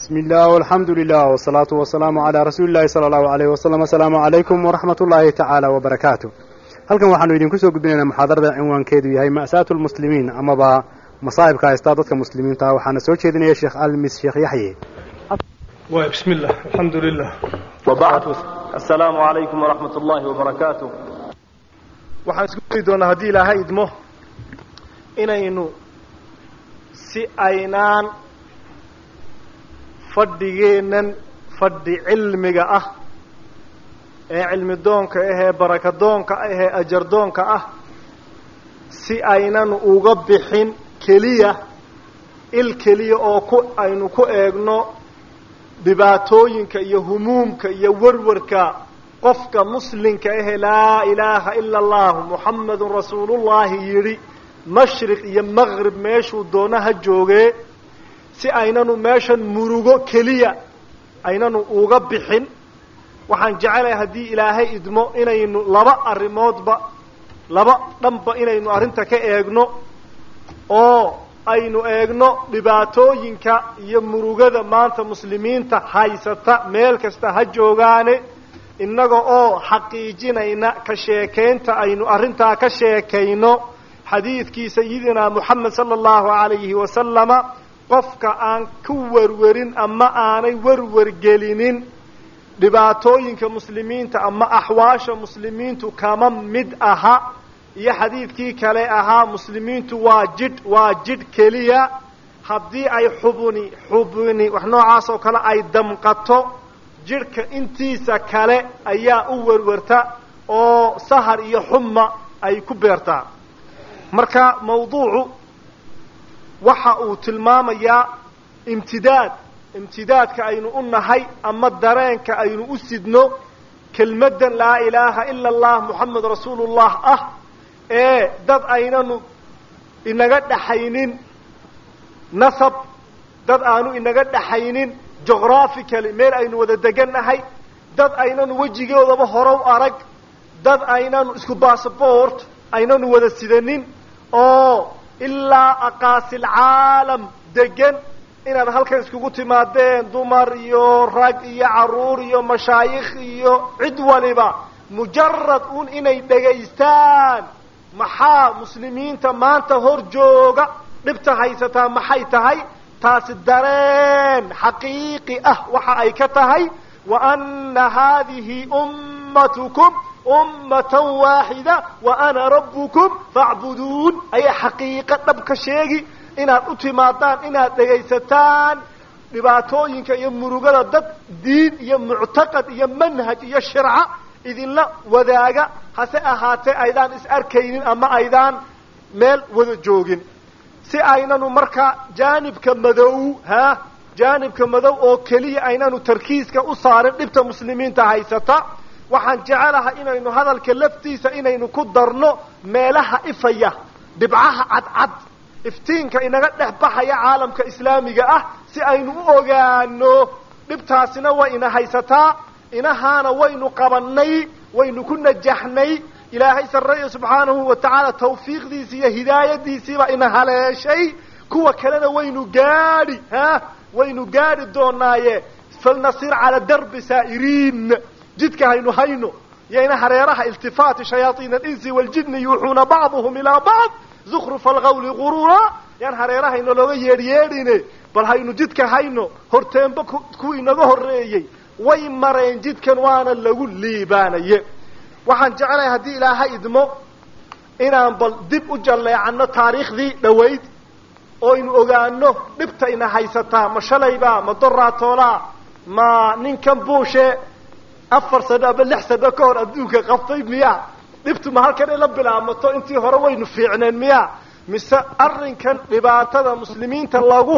بسم الله والحمد لله والصلاة والسلام على رسول الله صلى الله عليه وسلم السلام عليكم ورحمة الله تعالى وبركاته halkan waxaanu idinku soo gudbinaynaa muxaadarada cinwaankeedu yahay ma'saatu lmuslimiin amaba masaa'ibka haystaa dadka muslimiinta waxaana soo jeedinaya sheekh almis sheekh yaxye بسم الله الحمد لله وبعد السلام عليكم ورحمة الله وبركاته waxaan isku dayi doonaa haddii ilaahay idmo inaynu si aynaan fadhigeennan fadhi cilmiga ah ee cilmi doonka ahee baraka doonka ahee ajar doonka ah si aynan uga bixin keliya il keliya oo ku aynu ku eegno dhibaatooyinka iyo humuumka iyo warwarka qofka muslimka ahe laa ilaaha ila allahu muxamadun rasuulullahi yidhi mashriq iyo maqrib meeshuu doona ha joogee si aynanu meeshan murugo keliya aynanu uga bixin waxaan jecelahay haddii ilaahay idmo inaynu laba arrimoodba laba dhanba inaynu arrinta ka eegno oo aynu eegno dhibaatooyinka iyo murugada maanta muslimiinta haysata meel kasta ha joogaane innaga oo xaqiijinayna ka sheekaynta aynu arrintaa ka sheekayno xadiidkii sayidina moxamed sala allahu calayhi wasalama qofka aan ku werwerin ama aanay werwergelinin dhibaatooyinka muslimiinta ama axwaasha muslimiintu kama mid aha iyo xadiidkii kale ahaa muslimiintu waa jidh waa jidh keliya haddii ay xubuni xubuni wax noocaas oo kale ay damqato jidhka intiisa kale ayaa u werwerta oo sahar iyo xuma ay ku beertaa marka mawduucu waxa uu tilmaamayaa imtidaad imtidaadka aynu u nahay ama dareenka aynu u sidno kelmaddan laa ilaaha ila allah moxamed rasuulullah ah ee dad aynanu inaga dhaxaynin nasab dad aanu inaga dhaxaynin geographically meel aynu wada degannahay dad aynanu wejigoodaba horow arag dad aynanu isku bassabort aynanu wada sidanin oo ilaa aqaasil caalam degan inaad halkan iskugu timaadeen dumar iyo rag iyo carruur iyo mashaayikh iyo cid waliba mujarad un inay dhegaystaan maxaa muslimiinta maanta hor jooga dhibta haysataa maxay tahay taasi dareen xaqiiqi ah waxa ay ka tahay wa ana haadihi ummatukum ummatan waaxida wa ana rabbukum facbuduun ayay xaqiiqo dhab ka sheegi inaad u timaadaan inaad dhegaysataan dhibaatooyinka iyo murugada dad diin iyo muctaqad iyo manhaj iyo shirca idinla wadaaga hase ahaatee aydaan is arkaynin ama aydaan meel wada joogin si aynanu markaa jaanibka madow ha jaanibka madow oo keliya aynanu tarkiiska u saarin dhibta muslimiinta haysata waxaan jecelahay inaynu hadalka laftiisa inaynu ku darno meelaha ifaya dhibcaha cadcad iftiinka inaga dhex baxaya caalamka islaamiga ah si aynu u ogaano dhibtaasina way ina haysataa inahaana waynu qabannay waynu ku najaxnay ilaahay sarreeya subxaanahu wa tacaala tawfiiqdiisi iyo hidaayadiisiiba ina haleeshay kuwa kalena waynu gaadhi ha waynu gaadhi doonaaye falnasir cala darbi saa'iriin jidka haynu hayno yayna hareeraha iltifaati shayaaiina alinsi waljini yuuxuuna bacduhum ilaa bacd zukrufa alqawli gurura yaan hareerahayna looga yeedhyeedhine bal haynu jidka hayno horteenba kuwii inaga horreeyey way mareen jidkan waana lagu liibaanaye waxaan jeclahay haddii ilaahay idmo inaan bal dib u jalleecanno taariikhdii dhowayd oo aynu ogaano dhibta ina haysataa ma shalayba ma doraatoolaa ma ninkan buushe afar sano ama lix sano ka hor adduunka qabtay miya dhibtu ma halkan ila bilaabmato intii hore waynu fiicneen miya mise arrinkan dhibaatada muslimiinta lagu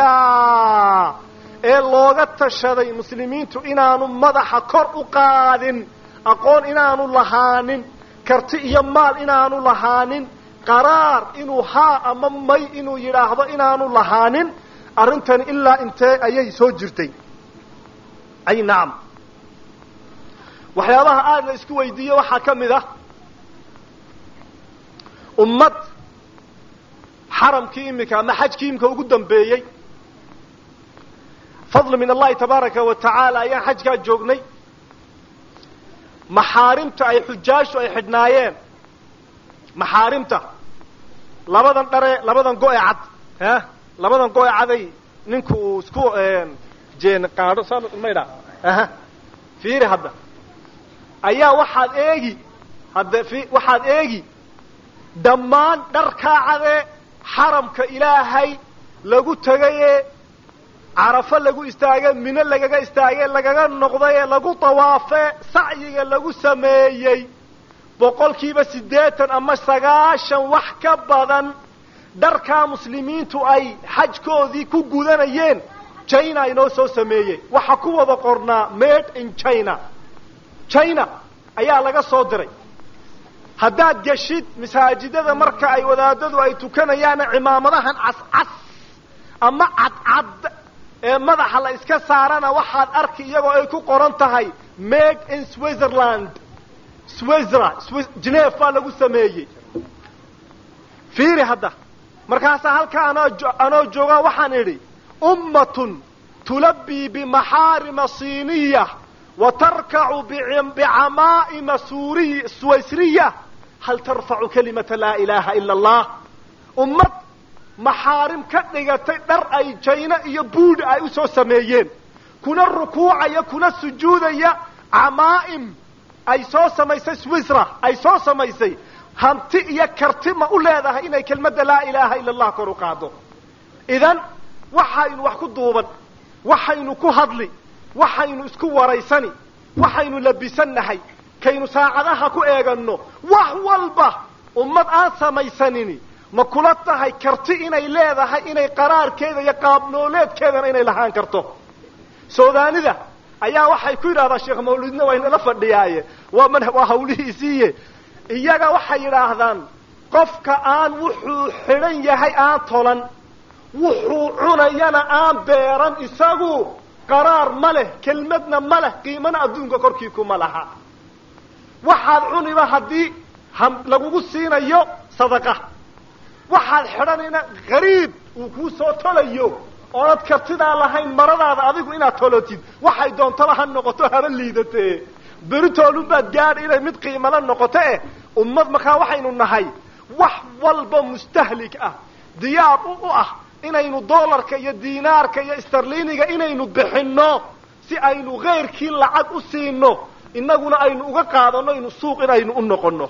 hayaa ee looga tashaday muslimiintu inaanu madaxa kor u qaadin aqoon inaanu lahaanin karti iyo maal inaanu lahaanin qaraar inuu haa ama may inuu yidhaahdo inaanu lahaanin arrintani ilaa intee ayay soo jirtay ay nacam waxyaabaha aada la isku weydiiye waxaa ka mid ah ummad xaramkii imika ama xajkii imika ugu dambeeyey fadli min allahi tabaaraka wa tacaala ayaan xajkaa joognay maxaarimta ay xujaashu ay xidhnaayeen maxaarimta labadan dhare labadan go-e cad ha labadan go-e caday ninku uu isku jeen qaadho saa maydha aha fiiri hadda ayaa waxaad eegi hadda fi waxaad eegi dhammaan dharkaa cadee xaramka ilaahay lagu tegaye carafo lagu istaage mino lagaga istaage lagaga noqdaye lagu dawaafe sacyiga lagu sameeyey boqolkiiba siddeetan ama sagaashan wax ka badan dharkaa muslimiintu ay xajkoodii ku gudanayeen china inoo soo sameeyey waxaa ku wada qornaa made in china china ayaa laga soo diray haddaad geshid masaajidada marka ay wadaadadu ay tukanayaana cimaamadahan cascas ama cadcad ee madaxa la iska saarana waxaad arki iyagoo ay ku qoran tahay made in switzerland swizra geneve baa lagu sameeyey fiiri hadda markaasaa halkaa anoo anoo joogaa waxaan idhi ummatun tulabbii bimaxaarima siiniya wa tarkacu bicamaa'ima suuriy swaysriya hal tarfacu kalimata laa ilaaha ila allah ummad maxaarim ka dhigatay dhar ay jayno iyo buudha ay u soo sameeyeen kuna rukuucaya kuna sujuudaya camaa'im ay soo samaysay swisra ay soo samaysay hanti iyo karti ma u leedahay inay kelmadda laa ilaaha ila allah kor u qaado idan waxaynu wax ku duuban waxaynu ku hadli waxaynu isku waraysani waxaynu labisannahay kaynu saacadaha ku eeganno wax walba ummad aan samaysanini ma kula tahay karti inay leedahay inay qaraarkeeda iyo qaabnooleedkeedana inay lahaan karto suudaanida ayaa waxay ku yidhahdaa sheekh mawlidna waa inala fadhiyaaye waa man waa hawlihiisiiye iyaga waxay yidhaahdaan qofka aan wuxuu xidhan yahay aan tolan wuxuu cunayana aan beeran isagu qaraar ma leh kelmadna ma leh qiimana adduunka korkii kuma laha waxaad cuniba haddii ham lagugu siinayo sadaqa waxaad xidhanayna qariib uu kuu soo tolayo oonad kartidaa lahayn maradaada adigu inaad tolotid waxay doontaba ha noqoto haba liidatee beritoolunbaad gaadha inay mid qiimala noqoto eh ummad markaa waxaynu nahay wax walba mustahlik ah diyaar u u ah inaynu doolarka iyo diinaarka iyo starliniga inaynu bixinno si aynu keyrkii lacag u siino innaguna aynu uga qaadano inu suuq inaynu u noqonno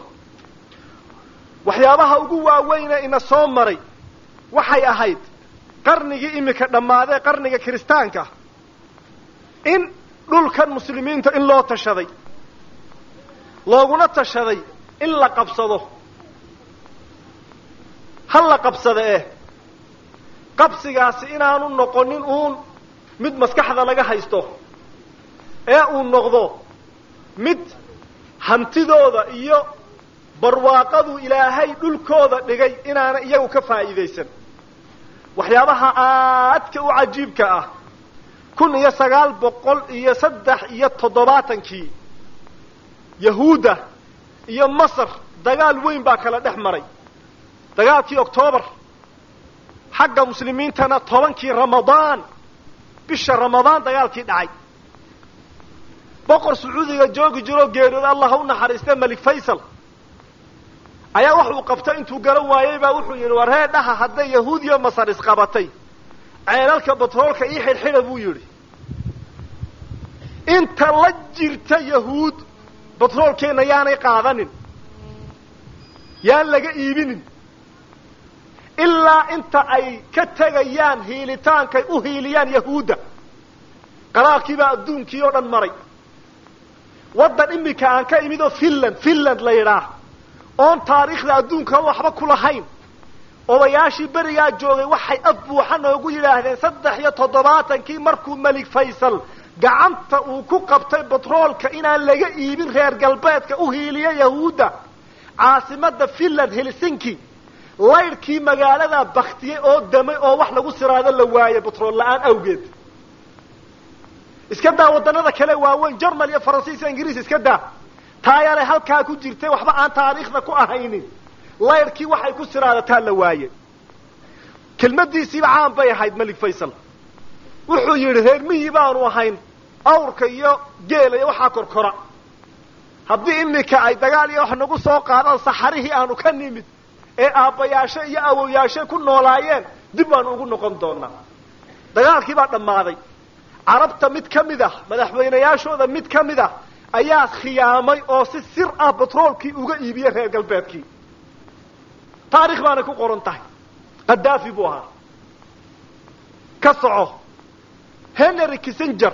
waxyaabaha ugu waaweyne ina soo maray waxay ahayd qarnigii imika dhammaadee qarniga kiristaanka in dhulkan muslimiinta in loo tashaday looguna tashaday in la qabsado ha la qabsada eh qabsigaasi inaanu noqonin uun mid maskaxda laga haysto ee uu noqdo mid hantidooda iyo barwaaqaduu ilaahay dhulkooda dhigay inaana iyagu ka faa'iidaysan waxyaabaha aadka u cajiibka ah kun iyo sagaal boqol iyo saddex iyo toddobaatankii yahuudda iyo masar dagaal weyn baa kala dhex maray dagaalkii octoobar xagga muslimiintana tobankii ramadaan bisha ramadaan dagaalkii dhacay boqor sacuudiga joogi jiroo geeriyooda allah ha u naxariiste malik faysal ayaa waxuu qabta intuu garan waayey baa wuxuu yidhi war hee dhaha hadday yahuud iyo masar isqabatay ceelalka batroolka ii xidhxidha buu yidhi inta la jirta yahuud batroolkeenna yaanay qaadanin yaan laga iibinin ilaa inta ay ka tegayaan hiilitaankay u hiiliyaan yahuudda qaraarkii baa adduunkii oo dhan maray waddan imika aan ka imid oo finland finland la yidhaah oon taariikhda adduunka waxba ku lahayn odayaashii berigaa joogay waxay af buuxa noogu yidhaahdeen saddex iyo toddobaatankii markuu melig faysal gacanta uu ku qabtay batroolka inaan laga iibin reer galbeedka u hiiliya yahuudda caasimadda finland helsinki laydhkii magaaladaa baktiyey oo damay oo wax lagu siraado la waaye batrool la-aan awgeed iska daa waddanada kale waaweyn jermal iyo faransiis iyo ingiriis iska daa taayale halkaa ku jirtay waxba aan taariikhda ku ahaynin laydhkii waxay ku siraadataa la waaye kelmadiisiiba caan bay ahayd melig faysal wuxuu yidhi reer miyi baanu ahayn awrka iyo geela iyo waxaa korkora haddii iminka ay dagaal iyo wax nagu soo qaadaan saxarihii aanu ka nimid ee aabbayaashe iyo awowyaashe ku noolaayeen dib baanu ugu noqon doonaa dagaalkii baa dhammaaday carabta mid ka mid ah madaxweynayaashooda mid ka mid ah ayaa khiyaamay oo si sir ah batroolkii uga iibiyey reer galbeedkii taarikh baana ku qoran tahay qadaafi buu ahaa ka soco henry kissenger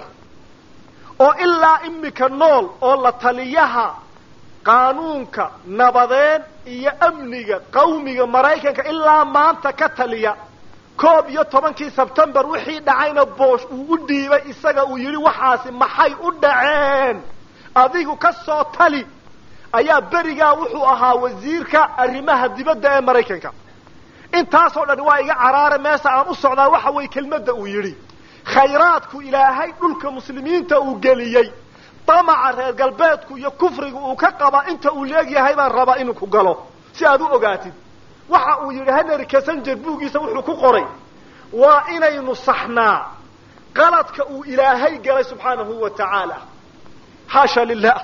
oo ilaa imika nool oo la taliyaha qaanuunka nabadeed iyo amniga qawmiga maraykanka ilaa maanta ka taliya koob iyo tobankii sebtembar wixii dhacayna boosh uu u dhiibay isaga uu yidhi waxaasi maxay u dhaceen adigu ka soo tali ayaa berigaa wuxuu ahaa wasiirka arrimaha dibadda ee maraykanka intaasoo dhan waa iga caraare meesha aan u socdaa waxa weeye kelmadda uu yidhi khayraadku ilaahay dhulka muslimiinta uu geliyey damaca reer galbeedku iyo kufriga uu ka qaba inta uu leegyahay baan rabaa inuu ku galo si aad u ogaatid waxa uu yidhi henry kassenger buuggiisa wuxuu ku qoray waa inaynu saxnaa qaladka uu ilaahay galay subxaanahu wa tacaala xaasha lilah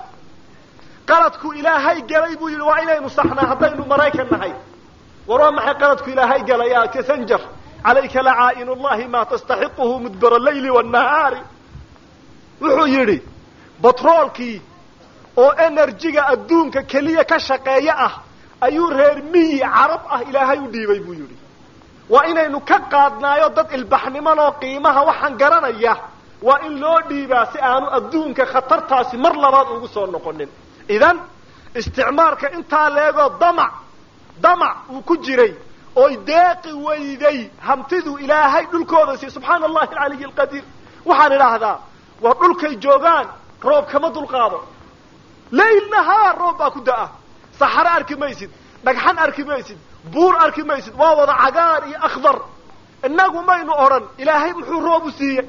qaladku ilaahay galay buu yidhi waa inaynu saxnaa haddaynu maraykan nahay war waa maxay qaladku ilaahay galay ya kassenger calayka lacaa'in llahi ma tastaxiquhu mudbara leyli wanahaari wuxuu yidhi batroolkii oo enerjiga adduunka keliya ka shaqeeya ah ayuu reer miyi carab ah ilaahay u dhiibay buu yidhi waa inaynu ka qaadnaayo dad ilbaxnimanoo qiimaha waxaan garanaya waa in loo dhiibaa si aanu adduunka khatartaasi mar labaad ugu soo noqonin idan isticmaalka intaa leegoo damac damac uu ku jiray oy deeqi weyday hamtidu ilaahay dhulkooda siiy subxaana allahi alcaliy alqadiir waxaan idhaahdaa waa dhulkay joogaan roob kama dulqaado layl nahaar roob baa ku da-a saxaro arki maysid dhagxan arki maysid buur arki maysid waa wada cagaar iyo akhdar inagu maynu odhan ilaahay muxuu roob u siiyey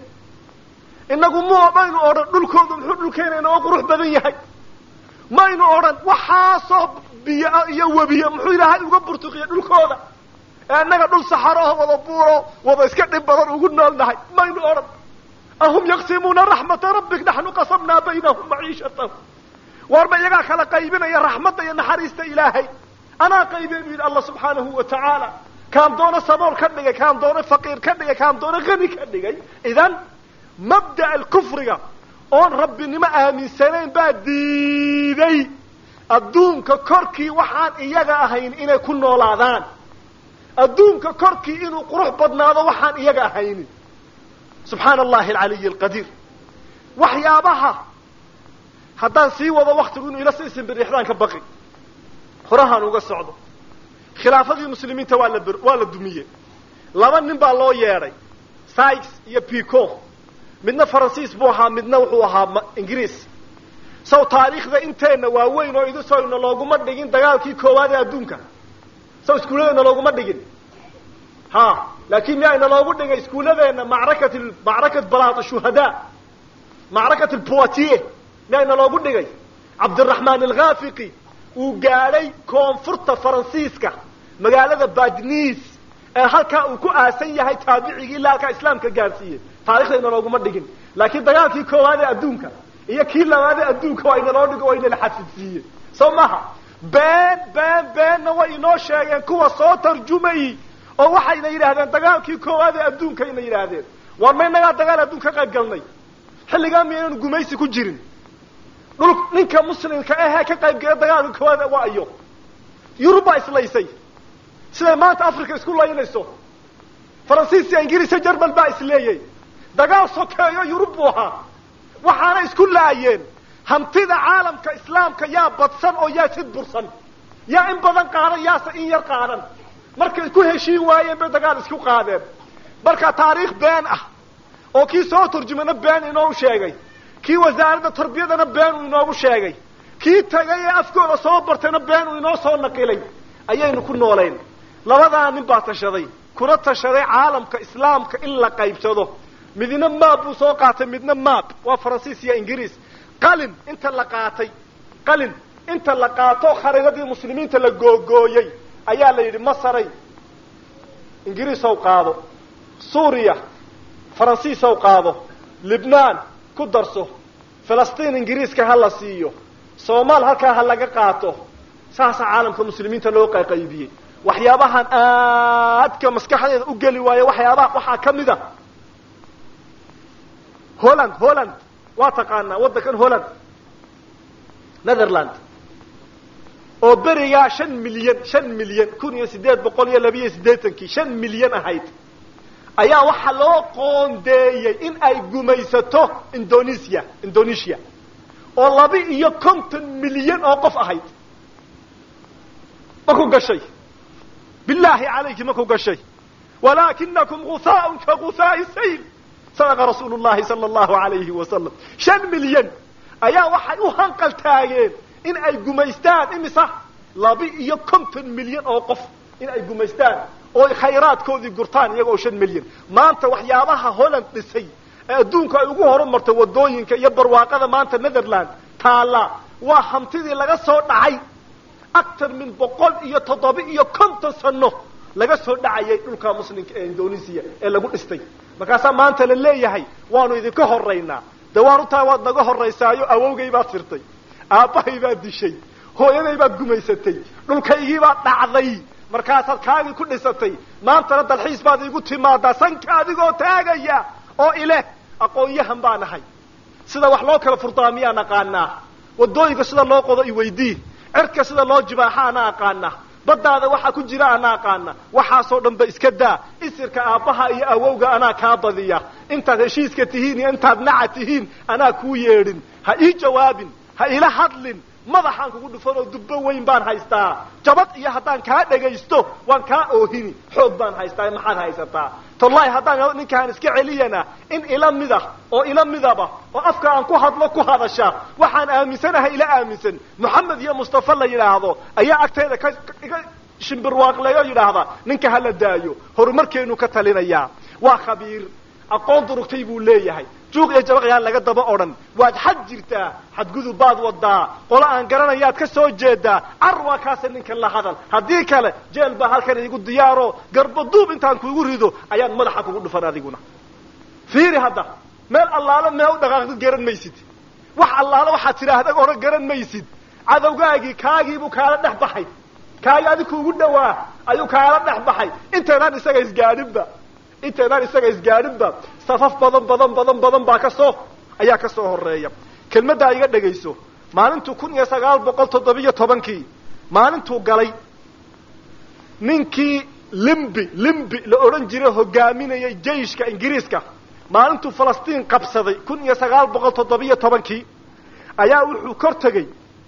inagu mu maynu odhan dhulkoodu muxuu dhulkeena inoo qurux badan yahay maynu odhan waxaasoo biyo iyo webiye muxuu ilaahay uga burtuqiya dhulkooda ee innaga dhul saxaroho wada buuro wada iska dhib badan ugu nool nahay maynu odhan ahum yaqsimuuna raxmata rabbik naxnu qasamnaa baynahum maciishatahum waarba iyagaa kala qaybinaya raxmadda iyo naxariista ilaahay anaa qaybeen bu yidhi allah subxaanahu wa tacaala kaan doono sabool ka dhigay kaan doono faqiir ka dhigay kaan doono hani ka dhigay idan mabda'a alkufriga oon rabbinimo aaminsanayn baa diiday adduunka korkii waxaan iyaga ahayn inay ku noolaadaan adduunka korkii inuu qurux badnaado waxaan iyaga ahaynin subxaana allahi alcaliy alqadiir waxyaabaha haddaan sii wado waktigu inuu ila sii simbirixdaan ka baqi horahaan uga socdo khilaafadii muslimiinta waa la waa la dumiyey laba nin baa loo yeedhay sykes iyo pico midna faransiis buu ahaa midna wuxuu ahaa ingiriis saw taariikhda inteenna waaweyn oo idu soyna looguma dhigin dagaalkii koowaad ee adduunka saw iskuulladeena looguma dhigin ha laakin miyaa ina loogu dhigay iskuulladeena macrakat macrakat balaat shuhadaa macrakat alpoitier miyaa ina loogu dhigay cabdiraxmaan alkhafiqi uu gaadhay koonfurta faransiiska magaalada badnis ee halkaa uu ku aasan yahay taabicigii ilaa halkaa islaamka gaadhsiiyey taarikhda inalooguma dhigin laakiin dagaalkii koowaad ee adduunka iyo kii labaad ee adduunka waa inaloo dhigo waa inala xafidsiiyey soo maha been been beenna way inoo sheegeen kuwa soo tarjumayy oo waxayna yidhaahdeen dagaalkii koowaad ee adduunka ayna yidhaahdeen war ma inagaa dagaal adduun ka qayb galnay xilligaa miyaynanu gumaysi ku jirin dhul ninka muslimka ahee ka qayb gala dagaalka koowaad waa iyo yurub baa islaysay siday maanta africa isku laynayso faransiis iyo ingiriis iyo jerman baa isleeyey dagaal sokeeyo yurub buu ahaa waxaana isku laayeen hantida caalamka islaamka yaa badsan oo yaa sid bursan yaa in badan qaadan yaase in yar qaadan markay ku heshiin waayeen bay dagaal isku qaadeen marka taariikh been ah oo kii soo turjumana been inoogu sheegay kii wasaaradda tarbiyadana been uu inoogu sheegay kii tagay ee afkooda soo bartayna been uu inoo soo naqilay ayaynu ku nooleyn labadaa nin baa tashaday kuna tashaday caalamka islaamka in la qaybsado midna maab buu soo qaatay midna maab waa faransiis iyo ingiriis qalin inta la qaatay qalin inta la qaato khariidadii muslimiinta la googooyey ayaa la yidhi masaray ingiriisow qaado suuriya faransiisow qaado libnaan ku darso filistiin ingiriiska ha la siiyo soomaal halkaa ha laga qaato saasaa caalamka muslimiinta loo qayqaybiyey waxyaabahan aadka maskaxdeeda u geli waayo waxyaabaha waxaa ka mid a holland holland waa taqaanaa waddankan holland netherland oo berigaa shan milyan shan milyan kun iyo siddeed boqol iyo labiiyo siddeetankii shan milyan ahayd ayaa waxaa loo qoondeeyey in ay gumaysato indonesia indonesia oo laba iyo konton milyan oo qof ahayd ma ku gashay bilaahi calayki ma ku gashay walaakinakum guhaaun ka guhaai sayl sadaqa rasuulu llahi sala allahu alayhi wasalam shan milyan ayaa waxay u hanqal taageen in ay gumaystaan imisa laba iyo konton milyan oo qof in ay gumaystaan oo khayraadkoodii gurtaan iyaga oo shan milyan maanta waxyaabaha holland dhisay ee adduunku ay ugu horumartay waddooyinka iyo barwaaqada maanta netherland taalla waa hantidii laga soo dhacay actar min boqol iyo toddoba iyo konton sano laga soo dhacayay dhulka muslimka ee indonesia ee lagu dhistay markaasaa maanta la leeyahay waanu idinka horaynaa de waan utaa waad naga horaysaayo awowgay baad sirtay aabbahay baad dishay hooyaday baad gumaysatay dhulkaygii baad dhacday markaasaad kaagii ku dhisatay maantana dalxiis baad iigu timaadaa sanka adigoo taagaya oo ileh aqoon-yahan baa nahay sida wax loo kala furdaamiyaa naqaanaa waddooyinka sida loo qodo i weydii cirka sida loo jibaaxa ana aqaana baddaada waxaa ku jira ana aqaana waxaasoo dhan ba iska daa isirka aabbaha iyo awowga anaa kaa badiya intaad heshiiska tihiin iyo intaad naca tihiin anaa kuu yeedhin ha ii jawaabin ha ila hadlin madaxaan kugu dhufan oo dubbo weyn baan haystaa jabad iyo haddaan kaa dhagaysto waan kaa oohini xoog baan haystaa maxaad haysataa tollahi haddaan ninkaan iska celiyana in ila mida oo ila midaba oo afka aan ku hadlo ku hadasha waxaan aaminsanahay ila aaminsan moxamed iyo mustafa la yidhaahdo ayaa agteeda ka iga shimbirwaaqleeyo yidhaahda ninka hala daayo horumarkeenu ka talinayaa waa khabiir aqoon durugtay buu leeyahay juuq iyo jabaqyaan laga daba odhan waad xad jirtaa xadgudub baad wadaa qolo aan garanayaad ka soo jeedaa car waa kaasa ninkan la hadal haddii kale jeel baa halkan iigu diyaaro garbaduub intaan kuugu rido ayaan madaxa kugu dhufan adiguna fiiri hadda meel allaalo mee u dhaqaaqdid garan maysid wax allaalo waxaad tidhaahda odhan garan maysid cadowgaagii kaagiibuu kaala dhex baxay kaagi adi kuugu dhawaa ayuu kaala dhex baxay intaynaan isaga isgaadhinba intaynaan isaga isgaadhinba safaf badan badan badan badan baa ka soo ayaa ka soo horeeya kelmaddaa iga dhegayso maalintuu kun iyo sagaal boqol toddobiyo tobankii maalintuu galay ninkii limbi limbi la odhan jiray hogaaminayay jeyshka ingiriiska maalintuu falastiin qabsaday kun iyo sagaal boqol toddobiyo tobankii ayaa wuxuu kor tegey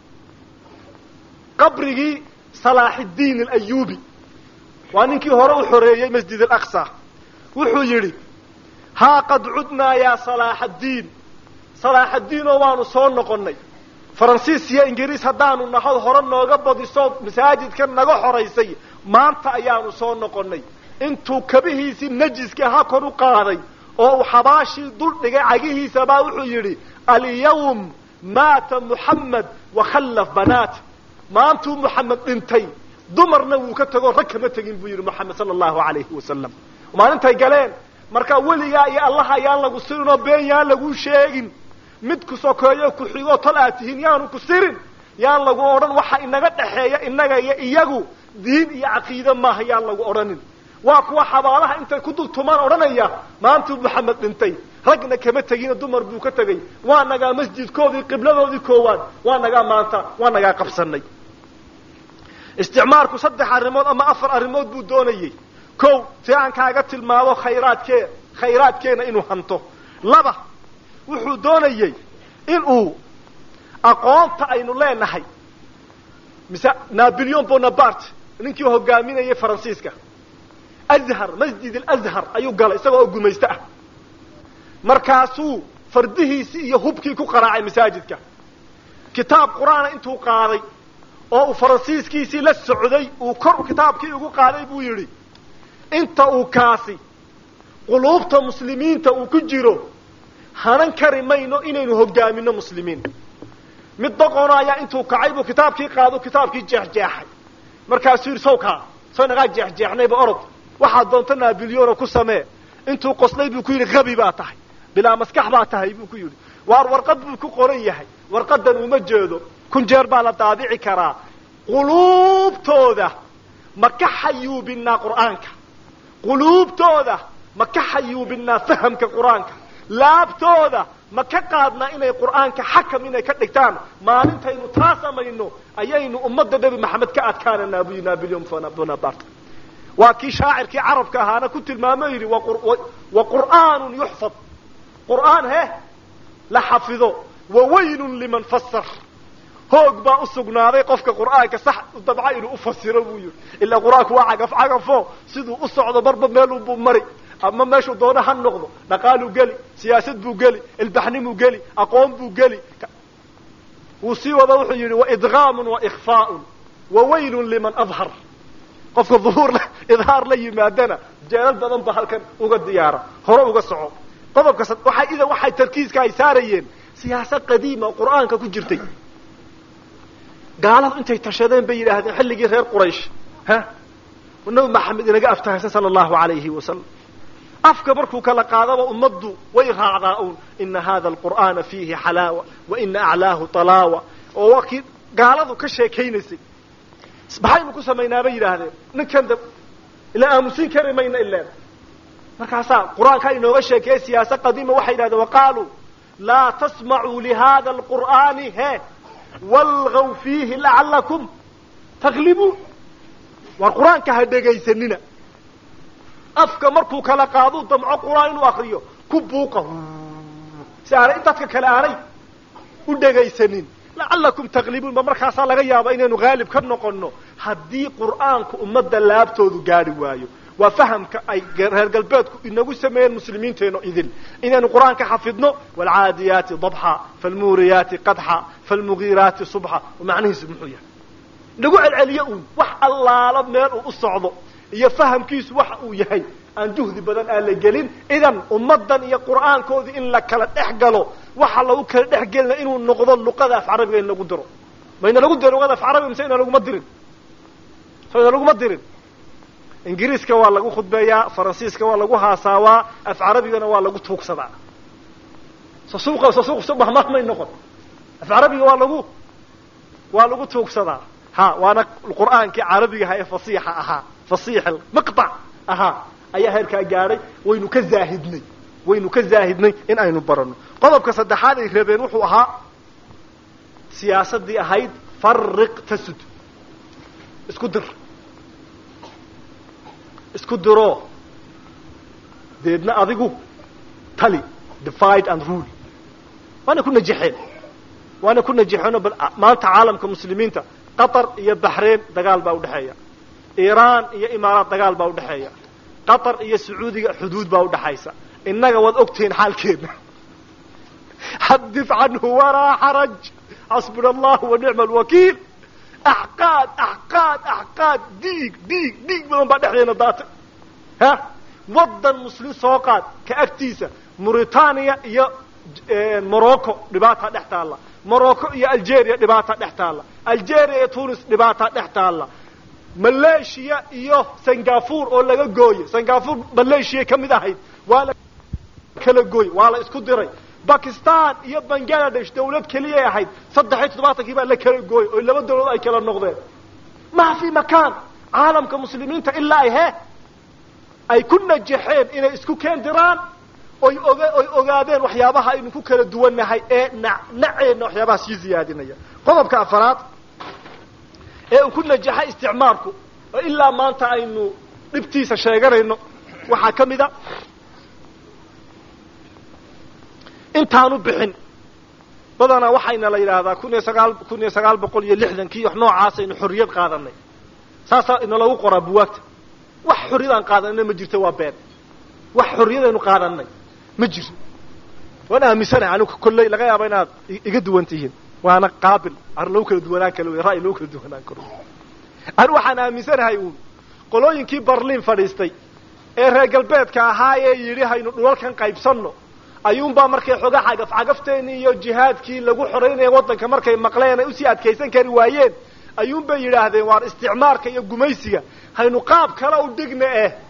qabrigii salaaxiddiin alayubi waa ninkii hore u xoreeyey masjid alaqsa wuxuu yidhi haa qad cudnaa yaa salaaxaddiin salaaxaddiinoo waanu soo noqonnay faransiis iyo ingiriis haddaanu nahad hore nooga badiso masaajidka naga xoraysay maanta ayaanu soo noqonnay intuu kabihiisii najiska ha kor u qaaday oo uu xabaashii dul dhigay cagihiisabaa wuxuu yidhi alyawm maata muxamed wakhallaf banaat maantuu muxamed dhintay dumarna wuu ka tegoo rag kama tegin buu yidhi moxamed sala allahu alayhi wasalam maalintay galeen markaa weligaa iyo allaha yaan lagu sirinoo been yaan lagu sheegin mid ku sokeeyo ku xigoo tol aad tihiin yaanu ku sirin yaan lagu odhan waxa inaga dhexeeya innaga iyo iyagu diin iyo caqiide maaha yaan lagu odhanin waa kuwa xabaalaha intay ku dultumaan odhanaya maantuu maxamed dhintay ragna kama tegina dumar buu ka tegay waa nagaa masjidkoodii qibladoodii koowaad waa nagaa maanta waa nagaa qabsanay isticmaalku saddex arrimood ama afar arrimood buu doonayey ko si aan kaaga tilmaamo khayraadkee khayraadkeena inuu hanto laba wuxuu doonayey inuu aqoonta aynu leenahay mise napoleon bonaparte ninkii hogaaminayay faransiiska azhar masjid alazhar ayuu galay isagoo oo gumaysto ah markaasuu fardihiisii iyo hubkii ku qaraacay masaajidka kitaab qur-aana intuu qaaday oo uu faransiiskiisii la socday uu kor kitaabkii ugu qaaday buu yidhi inta uu kaasi quluubta muslimiinta uu ku jiro hanan kari mayno inaynu hogaamino muslimiin mid doqono ayaa intuu kacay buu kitaabkii qaado kitaabkii jeexjeexay markaasuu yidhi sawkaa soo nagaa jeexjeexnayba orod waxaad doonto naabiliyono ku samee intuu qoslay buu ku yidhi habi baa tahay bilaa maskax baa tahay buu ku yidhi waar warqad buu ku qoran yahay warqadan uma jeedo kun jeer baa la daabici karaa quluubtooda ma ka xayuubinaa qur'aanka quluubtooda ma ka xayuubinaa fahamka qur-aanka laabtooda ma ka qaadnaa inay qur'aanka xakam inay ka dhigtaan maalintaynu taa samayno ayaynu ummadda nebi maxamed ka adkaananaa buu nabilyum bonaparte waa kii shaacirkii carabka ahaana ku tilmaamo yidhi wa qur'aanun yuxfad qur'aan he la xafido wa waylun liman fasar hoog baa u sugnaaday qofka qur'aanka sax dabca inuu ufasiro buu yidhi ilaa qur-aanku waa cagaf cagafo siduu u socdo marba meelunbuu mari ama meeshuu doono ha noqdo dhaqaaluu geli siyaasad buu geli ilbaxnimuu geli aqoon buu geli wuu sii wada wuxuu yidhi waidgaamun waikfaaun wa waylun liman adhar qofka duhuur idhaar la yimaadana jeelal badan ba halkan uga diyaara hore uga soco qodobka waxay idan waxay tarkiiska ay saarayeen siyaasad qadiima oo qur'aanka ku jirtay gaaladu intay tashadeen bay yidhaahdeen xilligii reer quraysh ha nabi maxamed inaga aftahaysan sala allahu alayhi wasalam afka markuu kala qaadaba ummaddu way raacdaa un ina hada alqur'aana fiihi xalaawa wa ina aclaahu talaawa oo waa kii gaaladu ka sheekaynaysay maxaynu ku samaynaa bay yidhaahdeen ninkan da ila aamusin kari mayna ileen markaasaa qur-aankaa inooga sheekeeye siyaasa qadiima waxay yidhahdeen waqaaluu laa tasmacuu lihada alqur'aani he walgaw fiihi lacalakum taglibuun waar qur-aanka ha dhegaysanina afka markuu kala qaaduu damco qur-aan inuu akriyo ku buuqa si aanay dadka kale aanay u dhegaysanin lacalakum taglibuun ba markaasaa laga yaaba inaynu haalib ka noqonno haddii qur'aanku ummadda laabtoodu gaadhi waayo waa fahamka ay reer galbeedku inagu sameeyeen muslimiinteeno idil inaynu qur-aanka xafidno waalcaadiyaati dabxa faalmuuriyaati qadxa faalmugiiraati subxa macnihiisu muxuu yahay nagu celceliyo uun wax allaalo meel uu u socdo iyo fahamkiisu waxa uu yahay aan juhdi badan aan la gelin idan ummaddan iyo qur'aankoodii in la kala dhex galo waxa lagu kala dhex gelina inuu noqdo luqada af carabiga in lagu diro mayna lagu diro luqada af carabiga mise ina laguma dirin so ina laguma dirin ingiriiska waa lagu khudbeeyaa faransiiska waa lagu haasaawaa af carabigana waa lagu tuugsadaa so suuqa so suuq subax mahmay noqon af carabiga waa lagu waa lagu tuugsadaa ha waana qur'aankii carabigaha ee fasiixa ahaa fasiix maqطac ahaa ayaa heerkaa gaadhay waynu ka zaahidnay waynu ka zaahidnay in aynu barano qodobka saddexaad ay rabeen wuxuu ahaa siyaasadii ahayd fariq tasud isku dir isku diro deedna adigu tali divide and rule waana ku najexeen waana ku najexeenoo bal maanta caalamka muslimiinta qatar iyo baxrein dagaal baa udhexeeya iiraan iyo imaaraat dagaal baa udhexeeya qatar iyo sacuudiga xuduud baa udhexaysa innaga waad ogtihiin xaalkeedna xadif canhu walaa xaraj xasbuna allahu wa nicma alwakiil axqaad axqaad axqaad dhiig dhiig dhiig badan baa dhexdeena daatay ha waddan muslim soo qaad ka agtiisa mauritania iyo morocco dhibaataa dhex taalla morocco iyo algeria dhibaataa dhex taalla algeria iyo tunis dhibaataa dhex taalla malaysia iyo singapore oo laga gooyey singapore malaysia ka mid ahayd waa la kala gooyey waa la isku diray bakistan iyo bangladesh dawlad keliyay ahayd saddex iyo toddobaatankii baa la kala gooyey oo laba dawlad ay kala noqdeen ma fi makaan caalamka muslimiinta ilaa ay he ay ku najaxeen inay isku keendiraan oy oga oy ogaadeen waxyaabaha aynu ku kala duwannahay ee na naceenna waxyaabaha sii ziyaadinaya qodobka afaraad ee uu ku najaxay isticmaalku oo ilaa maanta aynu dhibtiisa sheeganayno waxaa ka mid a intaanu bixin badanaa waxayna la yidhaahdaa kun iyo sagaal kun iyo sagaal boqol iyo lixdankii wax noocaasaynu xorriyad qaadanay saasaa inalagu qoraa buwaagta wax xorriyadaan qaadanayna ma jirto waa been wax xorriyadaynu qaadanay ma jiro waan aaminsanahay anigu kolley laga yaaba inaad iga duwan tihiin waana qaabil ar lagu kala duwanaan kalo ra'yi lagu kala duwanaan karo anu waxaan aaminsanahay uun qolooyinkii barliin fadhiistay ee reer galbeedka ahaa ee yidhi haynu dhulalkan qaybsanno ayuunbaa markay xoga cagaf cagafteenii iyo jihaadkii lagu xoraynaya waddanka markay maqleen ay usii adkaysan kari waayeen ayuunbay yidhaahdeen waar isticmaarka iyo gumaysiga haynu qaab kale u dhigna eh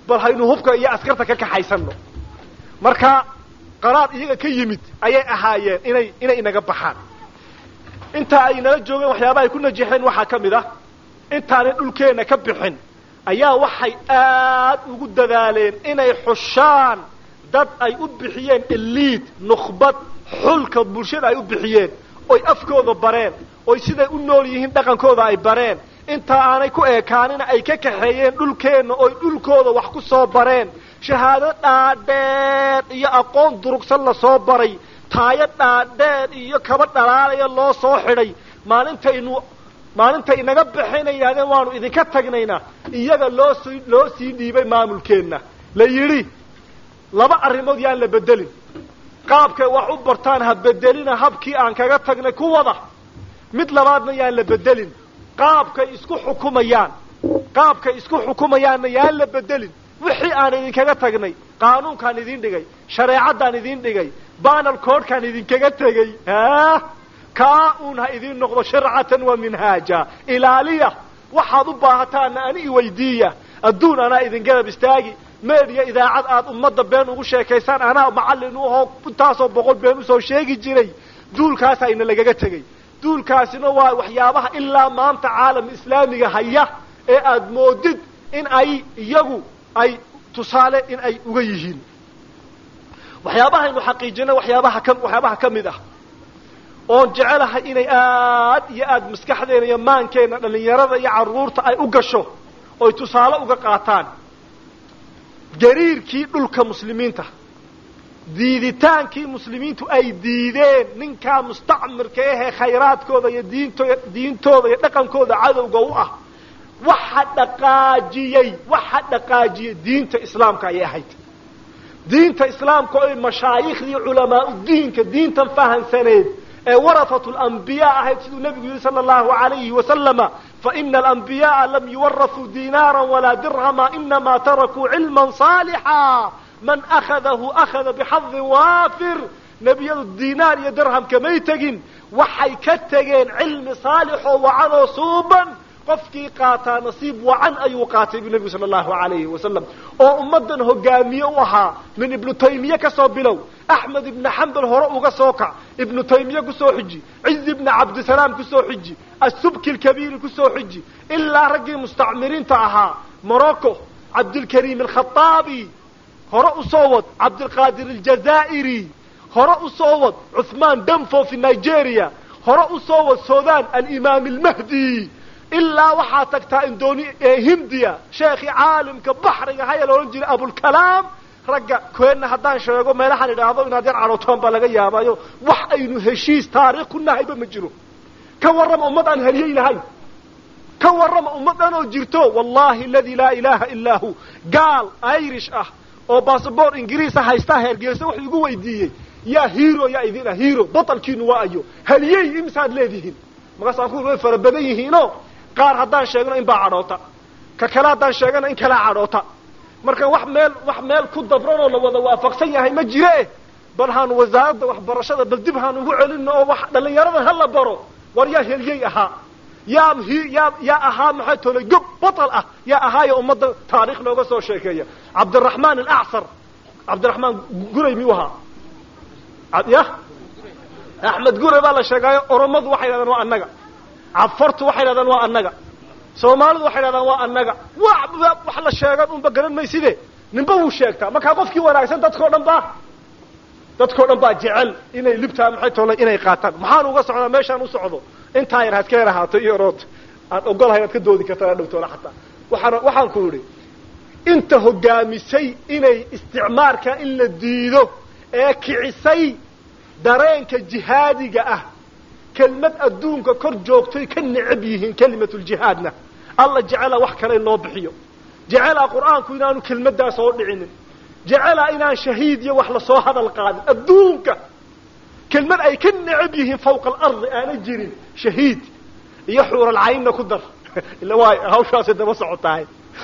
bal haynu hubka iyo askarta ka kaxaysano marka qaraar iyaga ka yimid ayay ahaayeen inay inay inaga baxaan intaa ay nala joogeen waxyaabaha ay ku najixeen waxaa ka mid ah intaanay dhulkeenna ka bixin ayaa waxay aad ugu dadaaleen inay xushaan dad ay u bixiyeen eliid nukhbad xulka bulshada ay u bixiyeen oy afkooda bareen oy siday u nool yihiin dhaqankooda ay bareen intaa aanay ku eekaanina ay ka kaxeeyeen dhulkeenna oy dhulkooda wax ku soo bareen shahaado dhaadheer iyo aqoon durugsan la soo baray taayo dhaadheer iyo kaba dhalaalaya loo soo xidhay maalintaynu maalintay inaga baxayna yidhahdeen waanu idinka tagnaynaa iyaga loo sii loo sii dhiibay maamulkeenna la yidhi laba arrimood yaan la bedelin qaabkay wax u bartaan ha bedelina habkii aan kaga tagnay ku wada mid labaadna yaan la bedelin qaabkay isku xukumayaan qaabkay isku xukumayaanna yaan la bedelin wixii aan idinkaga tagnay qaanuunkaan idin dhigay shareecaddaan idin dhigay banal coodkaan idinkaga tegay ha kaa uun ha idiin noqdo sharcatan wa minhaaja ilaaliya waxaad u baahataana ani iweydiiya adduun anaa idin garab istaagi meediya idaacad aad ummadda been ugu sheekaysaan anaa macallin u ahoo intaasoo boqol been usoo sheegi jiray duulkaasa ina lagaga tegay duulkaasina waa waxyaabaha ilaa maanta caalam islaamiga haya ee aad moodid in ay iyagu ay tusaale in ay uga yihiin waxyaabahaynu xaqiijina waxyaabaha ka waxyaabaha ka mid ah oon jecelahay inay aad iyo aad maskaxdeena iyo maankeenna dhalinyarada iyo carruurta ay u gasho oy tusaale uga qaataan gariirkii dhulka muslimiinta diiditaankii muslimiintu ay diideen ninkaa mustacmirka ahee khayraadkooda iyo diinto diintooda iyo dhaqankooda cadowga u ah waxa dhaqaajiyey waxa dhaqaajiyey diinta islaamka ayay ahayd diinta islaamka oy mashaayikhdii culamaau diinka diintan fahansaneed ee warafatu lambiyaa ahayd siduu nebigu yihi sala allahu alayhi wasalama faina alambiyaءa lam yuwarasuu dinaara walaa dirhama inama tarakuu cilma saalixa man akhadahu akhada bixadin waafir nebiyadu dinaar iyo dirham kamay tegin waxay ka tegeen cilmi saalixoo wacan oo suuban qofkii qaataa nasiib wacan ayuu qaatay bu nebigu sala allahu alayhi wasalam oo ummaddan hogaamiye u ahaa min ibnu taymiye ka soo bilow axmed ibna xambal hore uga soo kac ibnu taymiye kusoo xiji cizi ibna cabdisalaam kusoo xiji asubki lkabiiri kusoo xiji ilaa raggii mustacmiriinta ahaa morocco cabdilkariim alkhaaabi hore usoo wad cabdilqaadir aljazaa'iri hore usoo wad cuhmaan danfo fi nigeria hore usoo wad sudan alimaam almahdi ilaa waxaa tagtaa indoni hindiya sheekhii caalimka baxriga haya la odhan jiray abulkalaam ragga keenna haddaan sheego meelahaan idhaahdo inaad yar cadhootaan baa laga yaabaayo wax aynu heshiis taariikh ku nahayba ma jiro ka warrama ummad aan heliyey lahayn ka warrama ummaddan oo jirto wallahi aladi laa ilaha illaa hu gaal irish ah oo basaboor ingiriisa haystaa heergeesa wuxuu igu weydiiyey yaa hero yaa idin ah hero batalkiinu waa ayo heliyey imisaad leedihiin markaasaan ku way fara badan yihiino qaar haddaan sheegno in baa cadhoota ka kale haddaan sheegana in kalaa cadhoota marka wax meel wax meel ku dabran oo la wada waafaqsan yahay ma jire bal haanu wasaaradda waxbarashada bal dib haanu ugu celino oo wax dhallinyaradan ha la baro war yaa heliyey ahaa yaa hi yaa yaa ahaa maxay tolay gob batal ah yaa ahaayo ummadda taarikh looga soo sheekeeya cabdiraxmaan alacsar cabdiraxmaan guray miyuu ahaa ya axmed guray baa la sheegaayo oromadu waxay yidhahdaan waa annaga cafartu waxay yidhahdaan waa annaga soomaalidu waxay yidhahdaan waa annaga wa wax la sheegan unba garan mayside ninba wuu sheegtaa markaa qofkii wanaagsan dadkao dhan baa dadkao dhan baa jecel inay libtaa maxay tolay inay qaataan maxaan uga socdaa meeshaan u socdo intaa yar haad ka yar ahaato iyo rood aad ogolahay inaad ka doodi kartaa dhowtoola xataa waxaan waxaan ku idhi inta hogaamisay inay isticmaarka in la diido ee kicisay dareenka jihaadiga ah kelmad adduunka kor joogtoy ka necab yihiin kelimatuljihaadna alla jecelaa wax kale in loo bixiyo jecelaa qur-aanku inaanu kelmaddaas oo dhicinin jecelaa inaan shahiid iyo wax lasoo hadal qaadin adduunka kelmad ay ka necab yihiin fawqa alardi aana jirin shahiid iyo xuuralcaynna ku dar ila waay hawshaasay daba socotahay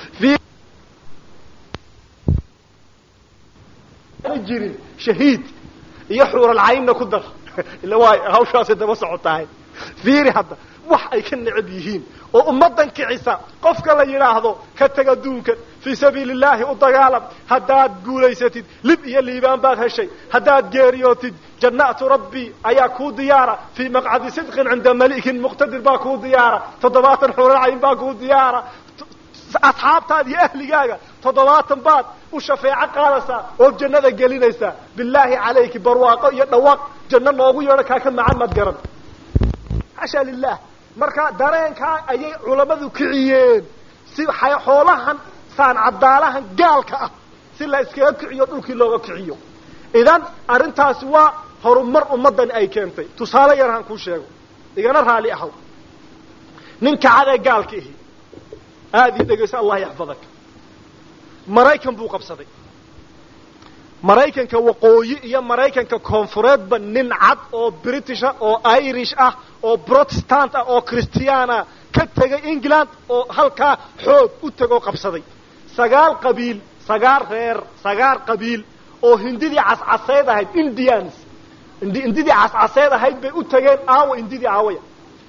aana jirin shahiid iyo xuuralcaynna ku dar ila waay hawshaasay daba socotahay fiiri hadda wax ay ka necab yihiin oo ummaddan kicisa qofka la yidhaahdo ka teg adduunkan fii sabiili illaahi u dagaalam haddaad guulaysatid lib iyo liibaan baad heshay haddaad geeriyootid jannatu rabbi ayaa kuu diyaara fii maqcadi sidqin cinda malikin muqtadir baa kuu diyaara toddobaatan xuuracayn baa kuu diyaara asxaabtaada iyo ahligaaga toddobaatan baad u shafeeco qaadaysaa ood jannada gelinaysaa bilaahi calayki barwaaqo iyo dhawaaq janno noogu yeedho kaa ka macan maad garan xasha lilah marka dareenkaa ayay culammadu kiciyeen si xoolahan saan cadaalahan gaalka ah si la iskaga kiciyo dhulkii looga kiciyo idan arrintaasi waa horumar ummaddani ay keentay tusaale yar haan kuu sheego igana raali ahow nin kacadee gaalka ihi aada ii dhegayso allah yaxfadak maraykan buu qabsaday maraykanka waqooyi iyo maraykanka koonfureedba nin cad oo britisha oo irish ah oo protestant ah oo christiana ka tegay england oo halkaa xoog u tegoo qabsaday sagaal qabiil sagaal reer sagaal qabiil oo hindidii cascaseed ahayd indians hindidii cascaseed ahayd bay u tageen aawa hindidii aawaya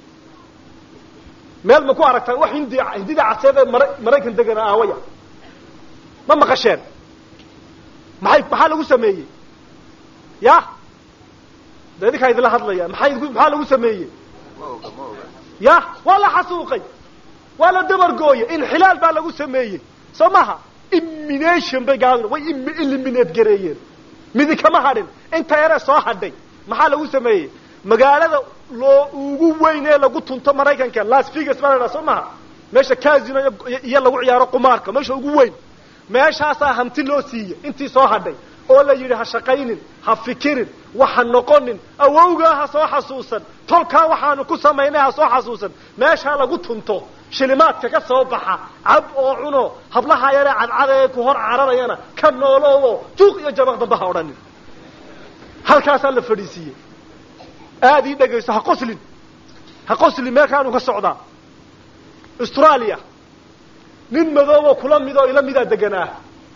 meel ma ku aragtaan wax hindi hindidii caseed ee mara maraykan degana aawaya ma maqasheen maxay maxaa lagu sameeyey ya de idinkaa idinla hadlaya maxay maxaa lagu sameeyey ya waa la xasuuqay waa la dabargooyey inxilaal baa lagu sameeyey soo maha immination bay gaadeen way eliminate gareeyeen midi kama hadhin inta yaree soo hadhay maxaa lagu sameeyey magaalada loo ugu weyn ee lagu tunto maraykanka las vegas baa la dhaha soo maha meesha casino iyo lagu ciyaaro qumaarka meesha ugu weyn meeshaasaa hanti loo siiyey intii soo hadhay oo la yidhi ha shaqaynin ha fikirin waxa noqonin awowgaa ha soo xasuusan tolkaa waxaanu ku samaynay ha soo xasuusan meeshaa lagu tunto shilimaadka ka soo baxa cab oo cuno hablaha yaree cadcada ee ku hor cararayana ka nooloobo juuq iyo jabaq dambe ha odhanin halkaasaa la fadhiisiiyey aada ii dhegayso ha qoslin ha qoslin meelkaanu ka socdaa australia nin madooboo kula mid oo ila midaa deganaa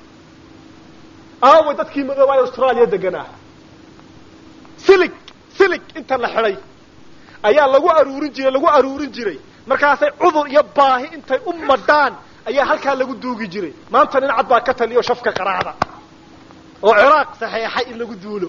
aaway dadkii madooba ee austraaliya deganaa silig silig inta la xidhay ayaa lagu aruurin jiray lagu aruurin jiray markaasay cudur iyo baahi intay u madhaan ayaa halkaa lagu duugi jiray maanta nin cad baa ka taliyo shafka qaraacda oo ciraaq saxeexay in lagu duulo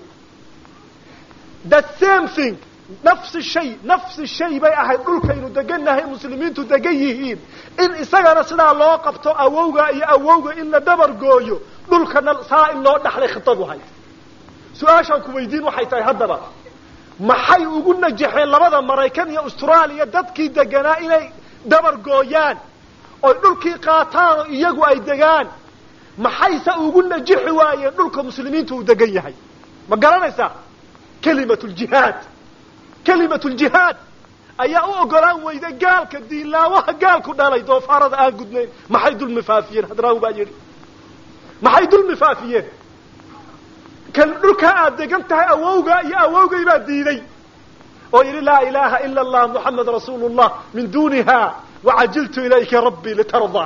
the same thing nafsi shay nafsi shay bay ahayd dhulkaynu degannahay muslimiintu degan yihiin in isagana sidaa loo qabto awowga iyo awowga in la dabargooyo dhulkana saa in loo dhaxlay khitadu hayd su-aashaan ku weydiin waxay tahay haddaba maxay ugu najaxeen labada maraykan iyo austraaliya dadkii deganaa inay dabargooyaan oy dhulkii qaataan oo iyagu ay degaan maxayse ugu najixi waayeen dhulka muslimiintu uu degan yahay ma garanaysaa kelimat ljihaad kelimat ljihaad ayaa u ogolaan weyda gaalka diinlaawaha gaalku dhalay doofaarada aan gudnayn maxay dulmi faafiyeen hadraawi baa yidhi maxay dulmi faafiyeen kan dhulkaa aad degan tahay awowgaa iyo awowgay baa diiday oo yidhi laa ilaha ila allah muxamed rasuulu llah min duniha wacajiltu ilayka rabbii litardaa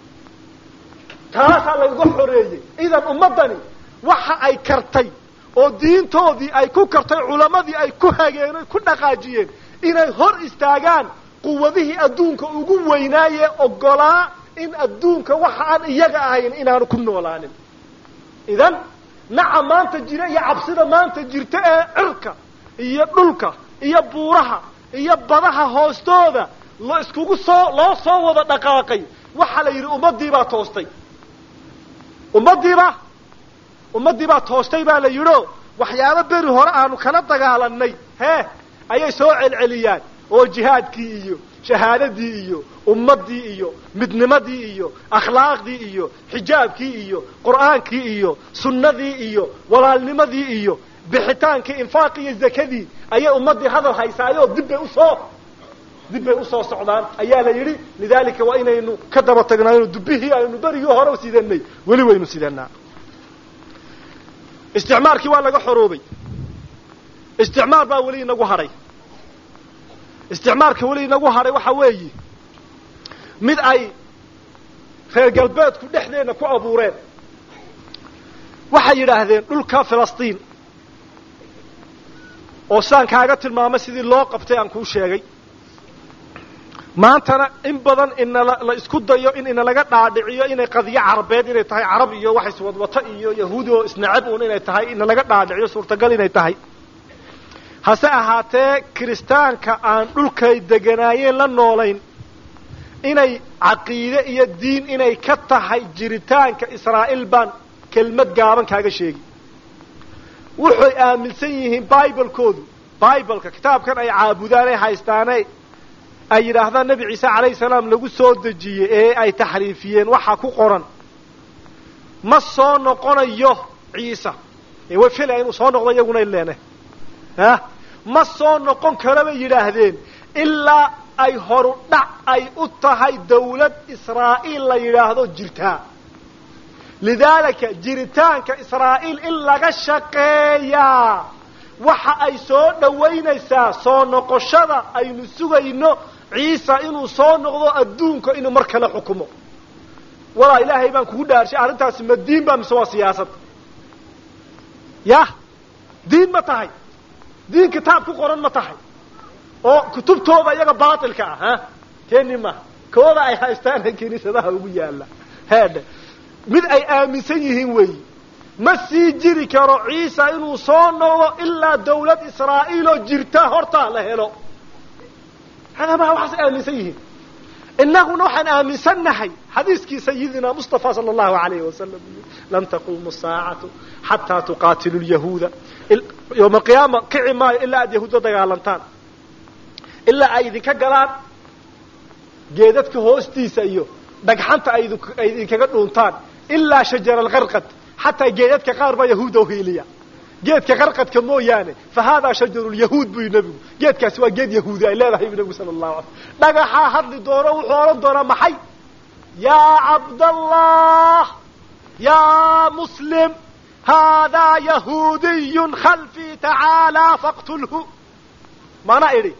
taasaa layga xoreeyey idan ummaddani waxa ay kartay oo diintoodii ay ku kartay culammadii ay ku hageen oy ku dhaqaajiyeen inay hor istaagaan quwadihii adduunka ugu weynaayee ogolaa in adduunka waxa aan iyaga ahayn inaanu ku noolaanin idan naca maanta jira iyo cabsida maanta jirta ee cirka iyo dhulka iyo buuraha iyo badaha hoostooda lo iskugu soo loo soo wada dhaqaaqay waxaa la yidhi ummaddii baa toostay ummaddiibaa ummaddii baa toostay baa la yidhio waxyaabo beri hore aanu kala dagaalanay hee ayay soo celceliyaan oo jihaadkii iyo shahaadadii iyo ummaddii iyo midnimadii iyo akhlaaqdii iyo xijaabkii iyo qur'aankii iyo sunnadii iyo walaalnimadii iyo bixitaankii infaaqii iyo zakadii ayay ummaddii hadal haysaayoo dib bay usoo dib bay usoo socdaan ayaa la yidhi lidalika waa inaynu ka daba tagnayno dubbihii aynu berigii hore sidanay weli waynu sidanaa isticmaarkii waa laga xoroobay isticmaar baa weli inagu hadhay isticmaarka weli inagu hadhay waxa weeyi mid ay reer galbeedku dhexdeenna ku abuureen waxay yidhaahdeen dhulka filistiin oo saan kaaga tilmaamay sidii loo qabtay aan kuu sheegay maantana in badan inala la isku dayo in inalaga dhaadhiciyo inay qadiyo carabeed inay tahay carab iyo wax iswadwato iyo yahuudi oo isnacab uun inay tahay inalaga dhaadhiciyo suurtagal inay tahay hase ahaatee kiristaanka aan dhulkay deganaayeen la noolayn inay caqiide iyo diin inay ka tahay jiritaanka israa'iil baan kelmad gaaban kaaga sheegi waxay aaminsan yihiin bibalekoodu bibaleka kitaabkan ay caabudaan ay haystaane ay yidhaahdaan nebi ciise calayhi salaam lagu soo dejiyey ee ay taxriifiyeen waxaa ku qoran ma soo noqonayo ciisa ee way filaya inuu soo noqdo iyaguna ileene ah ma soo noqon karo bay yidhaahdeen ilaa ay horu dhac ay u tahay dawlad israa'iil la yidhaahdo jirtaa lidaalika jiritaanka israa'iil in laga shaqeeyaa waxa ay soo dhowaynaysaa soo noqoshada aynu sugayno ciisa inuu soo noqdo adduunka inuu mar kale xukumo walaa ilaahay baan kugu dhaarshay arrintaasi ma diin ba mise waa siyaasad yah diin ma tahay diin kitaab ku qoran ma tahay oo kutubtooda iyaga baatilka ah ha keeni maha kooda ay haystaana kiniisadaha ugu yaalla heedhe mid ay aaminsan yihiin weeyi ma sii jiri karo ciisa inuu soo noqdo ilaa dawlad israa'iil oo jirta hortaa la helo hadamaa waxaas aaminsan yihiin inaguna waxaan aaminsannahay xadiiskii sayidina mustafa sala allahu alayhi wasalam lan taquumu saacatu xataa tuqaatilu lyahuuda yowma alqiyaama kici maayo ilaa aad yahuudda dagaalantaan ilaa ay idinka galaan geedadka hoostiisa iyo dhagxanta ay idinkaga dhuuntaan ilaa shajara alkarqad xataa geedadka qaar baa yahuuda uhiiliya geedka qarqadka mooyaane fa haadaa shajaru lyahuud buy nebigu geedkaasi waa geed yahuudi ay leedahay bu nebigu sala allahu alay dhagaxaa hadli doono wuxuu odhan doonaa maxay yaa cabdallah yaa muslim haadaa yahuudiyun khalfii tacaalaa faqtulhu maana idhi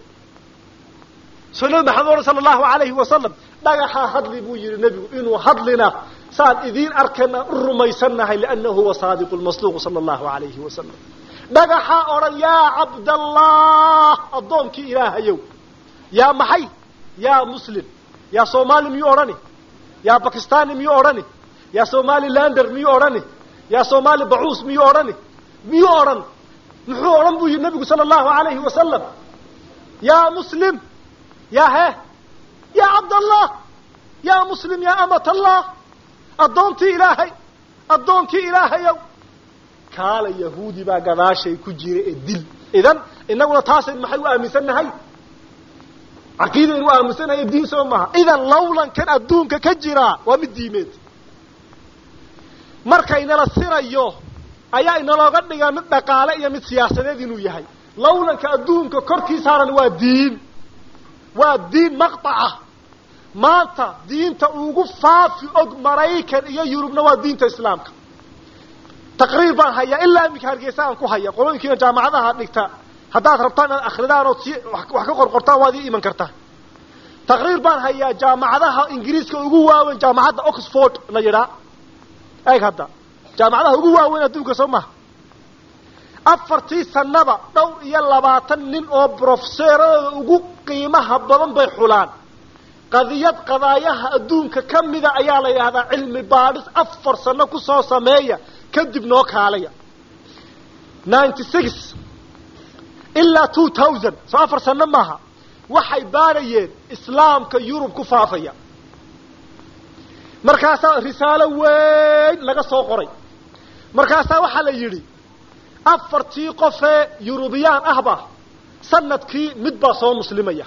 soo nabi maxamed ohan sala allahu alayhi wasalam dhagaxaa hadli buu yihi nebigu inuu hadlina saan idiin arkana u rumaysannahay liannahu huwa saadiqu lmasduuqu sala allahu alayhi wasalam dhagaxaa odhan yaa cabdallah addoonkii ilaahayow yaa maxay yaa muslim yaa soomaali miyuu odhani yaa bakistani miyuu odhani yaa somalilander miyuu odhani yaa somaali bacuus miyuu odhani miyuu odhan muxuu odhan buu yihi nebigu sala allahu alayhi wasalam yaa muslim yaa he yaa cabdallah yaa muslim yaa amat allah addoontii ilaahay addoonkii ilaahayow kaala yahuudi baa gadaashay ku jira ee dil idan inaguna taasayn maxay u aaminsannahay caqiidaynu u aaminsannahay diin soo maaha idan lawlankan adduunka ka jiraa waa mid diimeed markaynala sirayo ayaa inalooga dhigaa mid dhaqaale iyo mid siyaasadeed inuu yahay lawlanka adduunka korkii saaran waa diin waa diin maqطaca maanta diinta ugu faafi og maraykan iyo yurubna waa diinta islaamka taqriir baan hayaa ilaa iminka hargeysa aan ku haya qolooyinkiina jaamacadaha dhigta haddaad rabtaan inaad akridaan ood si wax ka qorqortaan waad ii iman kartaa taqriir baan hayaa jaamacadaha ingiriiska ugu waaweyn jaamacadda oxford la yidhaa eeg hadda jaamacadaha ugu waaweyn adduunka soo maha afartii sanaba dhowr iyo labaatan nin oo brofeseeradooda ugu qiimaha badan bay xulaan qadiyad qadaayaha adduunka ka mida ayaa la yidhahdaa cilmi baadhis afar sano kusoo sameeya kadib noo kaalaya ninety six ilaa two thousand soo afar sano maaha waxay baadhayeen islaamka yurub ku faafaya markaasaa risaalo weyn laga soo qoray markaasaa waxaa la yidhi afartii qofee yurubiyaan ahba sanadkii mid baa soo muslimaya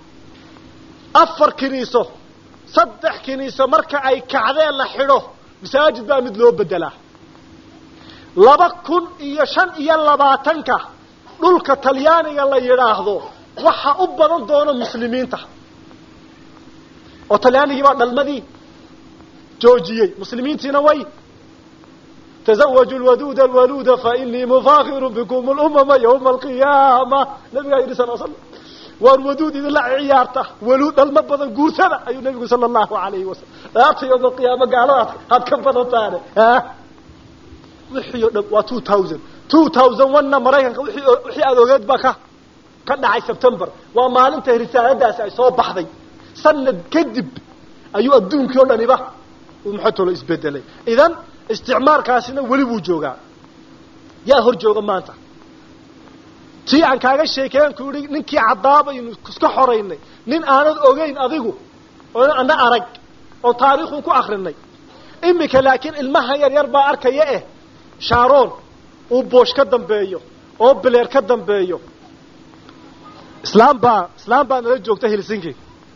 afar kiniiso saddex kiniiso marka ay kacdeen la xidho masaajid baa mid loo bedelaa laba kun iyo shan iyo labaatanka dhulka talyaaniga la yidhaahdo waxa u badan doono muslimiinta oo talyaanigii baa dhalmadii joojiyey muslimiintiina way تزوجوا الودود الولود فإني مفاخر بكم الأمم يوم القيامة نبي يدي صلى الله عليه وسلم والودود إذا لا عيارته ولود المبضن قوسنا أي النبي صلى الله عليه وسلم أعطي يوم القيامة قالوا هات كم بضن ها وحي و 2000 2001 maraykanka wixii wixii aad ogeed baa ka ka dhacay September waa maalinta risaaladaas ay soo baxday sanad kadib ayuu adduunkii o dhaniba uu maxotolo isbedelay idan isticmaalkaasina weli buu joogaa yaa hor jooga maanta tii aan kaaga sheekeyan ku yihi ninkii cadaabaynu iska xoraynay nin aanad ogeyn adigu oo ana arag oo taariikhun ku akrinay imika laakiin ilmaha yar yar baa arkaya eh sharon uu boosh ka dambeeyo oo bileer ka dambeeyo islaam baa islaam baa nala joogta helsinki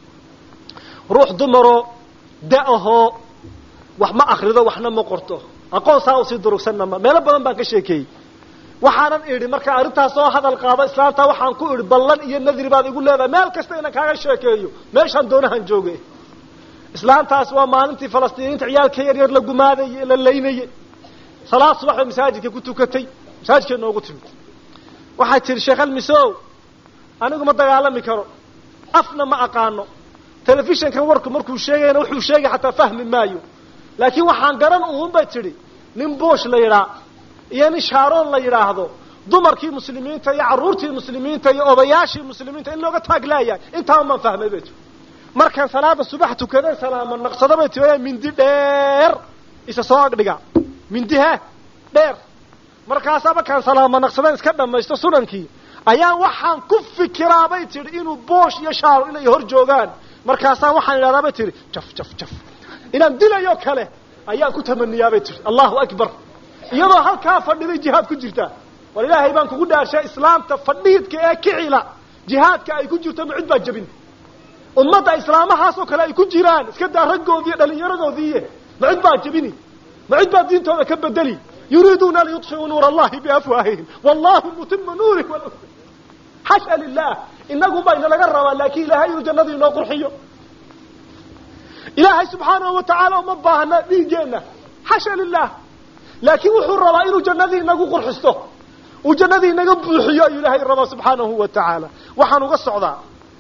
ruux dumaroo da-ahoo wax ma akrido waxna ma qorto aqoon saa usii durugsanna ma meelo badan baan ka sheekeeyey waxaanan idhi marka arrintaas oo hadal qaado islaamta waxaan ku idhi ballan iyo nadri baad igu leedahay meel kasta inaan kaaga sheekeeyo meeshaan doonahan jooge islaamtaas waa maalintii falastiiniinta ciyaalka yar yar la gumaadayey la laynayey salaad subax bay masaajidka ku tukatay masaajidkay noogu timid waxay tihi sheekh almisow anigu ma dagaalami karo afna ma aqaano telefishinkan warku markuu sheegayana wuxuu sheegay xataa fahmi maayo laakiin waxaan garan uun bay tidhi nin boosh la yidhaa iyo nin shaaroon la yidhaahdo dumarkii muslimiinta iyo carruurtii muslimiinta iyo odayaashii muslimiinta in looga taaglaayahay intaan baan fahmay bay tii markaan salaada subax tukaday salaama naqsado bay tii mindi dheer isa soo agdhiga mindi he dheer markaasaa markaan salaama naqsadeen iska dhamaysto sunankii ayaan waxaan ku fikiraa bay tidhi inuu boosh iyo shaaro inay hor joogaan markaasaa waxaan idhahdaa bay tihi jaf jaf jaf inaan dilayo kale ayaan ku tamaniyaa bay tihi allahu akbar iyadoo halkaa fadhiday jihaad ku jirtaa war ilaahay baan kugu dhaarshay islaamta fadhiidka ee kicila jihaadka ay ku jirto ma cid baa jebin ummadda islaamahaasoo kale ay ku jiraan iska daa raggoodii iyo dhalinyaradoodiiye ma cid baa jebini ma cid baa diintooda ka bedeli yuriiduuna an yudfiuu nuur allahi biafwaahihim wallahu mutima nuurih xasha lilah inagu baa ina laga rabaa laakin ilaahay inuu jannadii inoo qurxiyo ilaahay subxaanahu watacaala uma baahna dhiigeenna xasha lilah laakiin wuxuu rabaa inuu jannadii inagu qurxisto uu jannadii inaga buuxiyo ayuu ilaahay rabaa subxaanahu wa tacaala waxaan uga socdaa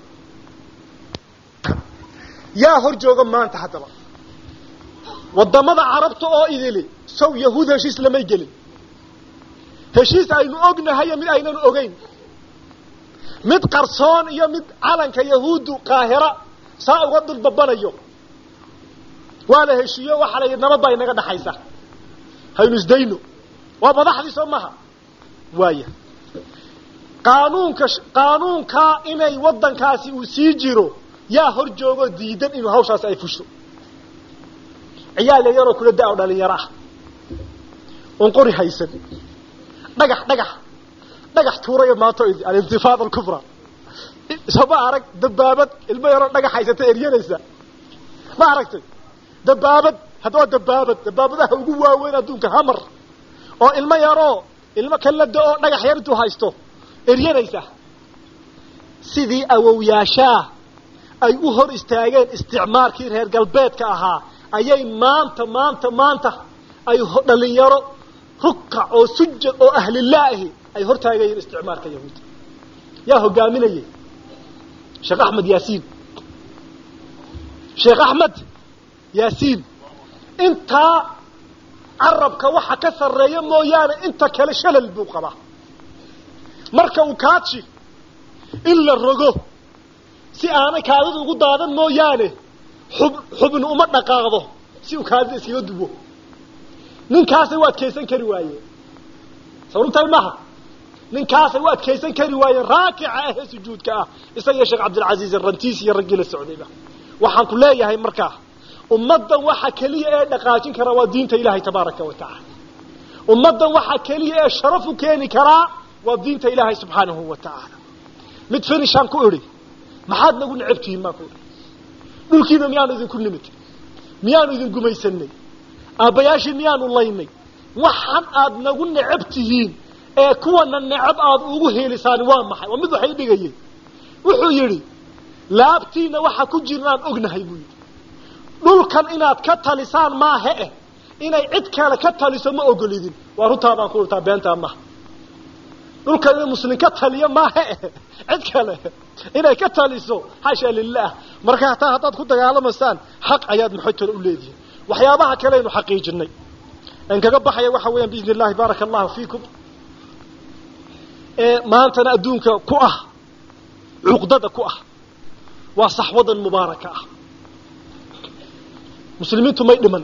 yaa hor jooga maanta haddaba waddamada carabta oo idili saw yahuud heshiis lamay gelin heshiis aynu ognahayo mid aynanu ogeyn mid qarsoon iyo mid calanka yahuuddu qaahira saa uga dulbabanayo waa la heshiiyo waxaa la yidhi nabad baa inaga dhaxaysa haynu isdayno waa madaxdii soo maha waaya qaanuunka qaanuunkaa inay waddankaasi uu sii jiro yaa hor joogoo diidan inuu hawshaasi ay fusho ciyaal yaroo kula da- o dhalinyaro ah oon qori haysan dhagax dhagax dhagax tuurayo maanto alintifaada alkubra sooma arag dabaabad ilmo yaroo dhagax haysata eryanaysa ma aragtay dabaabad haddawaa dabaabad dabaabadaha ugu waaweyn adduunka hamar oo ilmo yaroo ilmo kala da-oo dhagax yar intuu haysto eryanaysa sidii awowyaashaa ay u hor istaageen isticmaalkii reer galbeedka ahaa ayay maanta maanta maanta ay dhalinyaro rukac oo sujad oo ahlilaahi ay hor taagayeen isticmaalka yahuudda yaa hogaaminayay sheekh axmed yaasiin sheekh axmed yaasiin intaa carabka waxa ka sarreeya mooyaane inta kale shalal buu qabaa marka uu kaaji in la rogo si aanay kaadida ugu daadan mooyaane xub xubnu uma dhaqaaqdo si uu kaadida iskaga duwo ninkaasay u adkaysan kari waayeen sababtahay maha ninkaasay u adkaysan kari waayeen raakica ahee sujuudka ah isaga iyo sheekh cabdilcaziiz rantiis iyo raggii la socdayba waxaan ku leeyahay markaa ummaddan waxa keliya ee dhaqaajin karaa waa diinta ilaahay tabaaraka wa tacaala ummaddan waxa keliya ee sharaf u keeni karaa waa diinta ilaahay subxaanahu wa tacaala mid finishaan ku idhi maxaad nagu necabtihiin baan ku idhi dhulkiina miyaanu idinku nimid miyaanu idin gumaysanay aabbayaashii miyaanu laynay waxan aad nagu necab tihiin ee kuwana necab aad ugu heelisaan waa maxay waa mid waxay dhigayeen wuxuu yidhi laabtiina waxa ku jirnaan ognahay buu yidhi dhulkan inaad ka talisaan maahe eh inay cid kale ka taliso ma ogolidin waa runtaa baan ku urtaa beentaa maha dhulkan inay muslim ka taliyo maahe eh cid kale inay ka taliso xasha lilah marka hataa haddaad ku dagaalamaysaan xaq ayaad maxaytole u leedihin waxyaabaha kaleaynu xaqiijinay an kaga baxaya waxa weeyaan biidni illahi baaraka allahu fiikum ee maantana adduunka ku ah cuqdada ku ah waa saxwadan mubaaraka ah muslimiintu may dhiman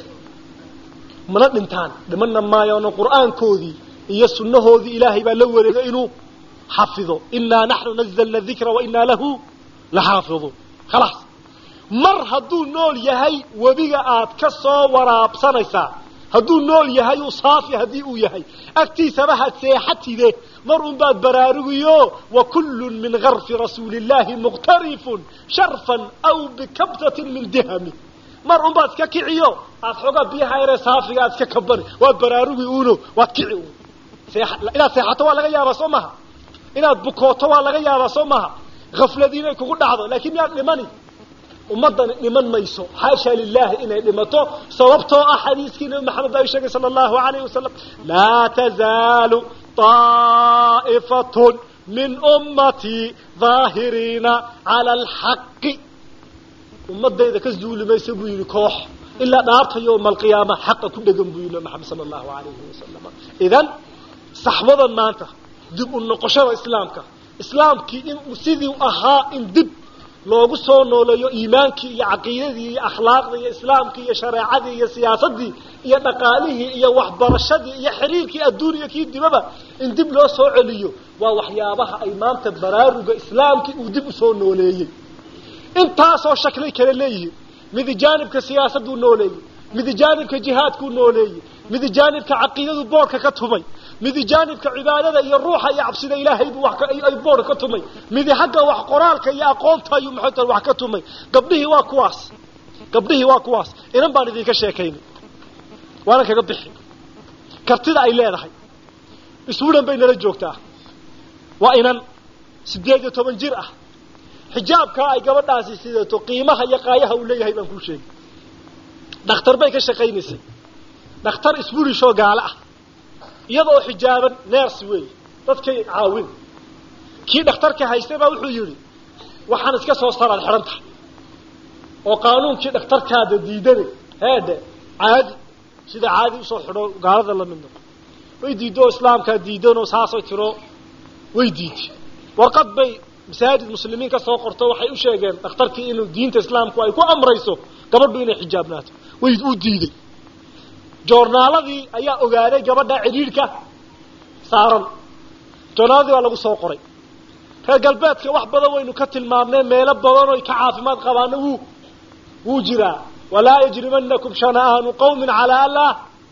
mana dhintaan dhimanna maayaano qur'aankoodii iyo sunnahoodii ilaahay baa la wareegay inuu xafido inaa naxnu nazalna dikra wa inaa lahu laxaafiduun khalaas mar hadduu nool yahay webiga aad ka soo waraabsanaysaa hadduu nool yahay uu saafi haddii uu yahay agtiisaba had seexatide mar un baad baraarugiyo wa kullun min garfi rasuuli illahi muqtarifun sharfan aw bikabtatin min dihami mar un baad iska kiciyo aad xoogaa biyaha yaree saafiga aad iska kabani waad baraarugi uno waad kici un inaad seexato waa laga yaabaa soo maha inaad bukooto waa laga yaabaa soo maha hafladii inay kugu dhacdo laakiin miyaad dhimani ummaddani dhiman mayso xaasha lilahi inay dhimato sababtoo ah xadiiskii nabi maxamed baa sheegay sala allahu alayh wasalam laa tazaalu طaa'ifatun min ummatii daahiriina cala alxaqi ummadayda ka zuuli maysa buu yihi koox ilaa dhaarta yowma alqiyaama xaqa ku dhegan buu yihi nabi maxamed sala allahu alayhi wasalam idan saxwadan maanta dib u noqoshada islaamka islaamkii in sidii ahaa in dib loogu soo nooleeyo iimaankii iyo caqiidadii iyo akhlaaqdii iyo islaamkii iyo shareecadii iyo siyaasadii iyo dhaqaalihii iyo waxbarashadii iyo xiriirkii adduuniya kii dibaba in dib loo soo celiyo waa waxyaabaha ay maanta baraaruga islaamkii uu dib usoo nooleeyey intaasoo shaklay kale leeyihiin midi jaanibka siyaasaduu nooleeyey midi jaanibka jihaadkuu nooleeyey midi jaanibka caqiidadu boorka ka tumay midi jaanibka cibaadada iyo ruuxa iyo cabsida ilaahay buu ay boorka ka tumay midi xagga wax qoraalka iyo aqoonta ayuu maxay wax ka tumay gabdhihii waa kuwaas gabdhihii waa kuwaas inan baan idinka sheekaynay waanan kaga bixi kartida ay leedahay iswudan bay nala joogtaa waa inan siddeed iyo toban jir ah xijaabkaa ay gabadhaasi sidato qiimaha iyo qaayaha uu leeyahay baan kuu sheegay dhakhtar bay ka shaqaynaysay dhakhtar isburishoo gaalo ah iyadoo xijaaban neers weey dadkay caawin kii dhakhtarka haystay baa wuxuu yidhi waxaan iska soo saraad xidhan tahay oo qaanuunkii dhakhtarkaada diidane heedhe caadi sida caadi usoo xidho gaalada la midno way diiddo oo islaamkaa diidanoo saasay tiro way diiday warqad bay masaajid muslimiin ka soo qorto waxay u sheegeen dhakhtarkii inuu diinta islaamku ay ku amrayso gabadhu inay xijaabnaato way u diiday joornaaladii ayaa ogaaday gabadha cidhiidhka saaran joornaaladii baa lagu soo qoray reer galbeedka wax badan waynu ka tilmaamnay meelo badan oy ka caafimaad qabaana wuu wuu jiraa walaa yajrimanakum shana'aanu qawmin calaa anlaa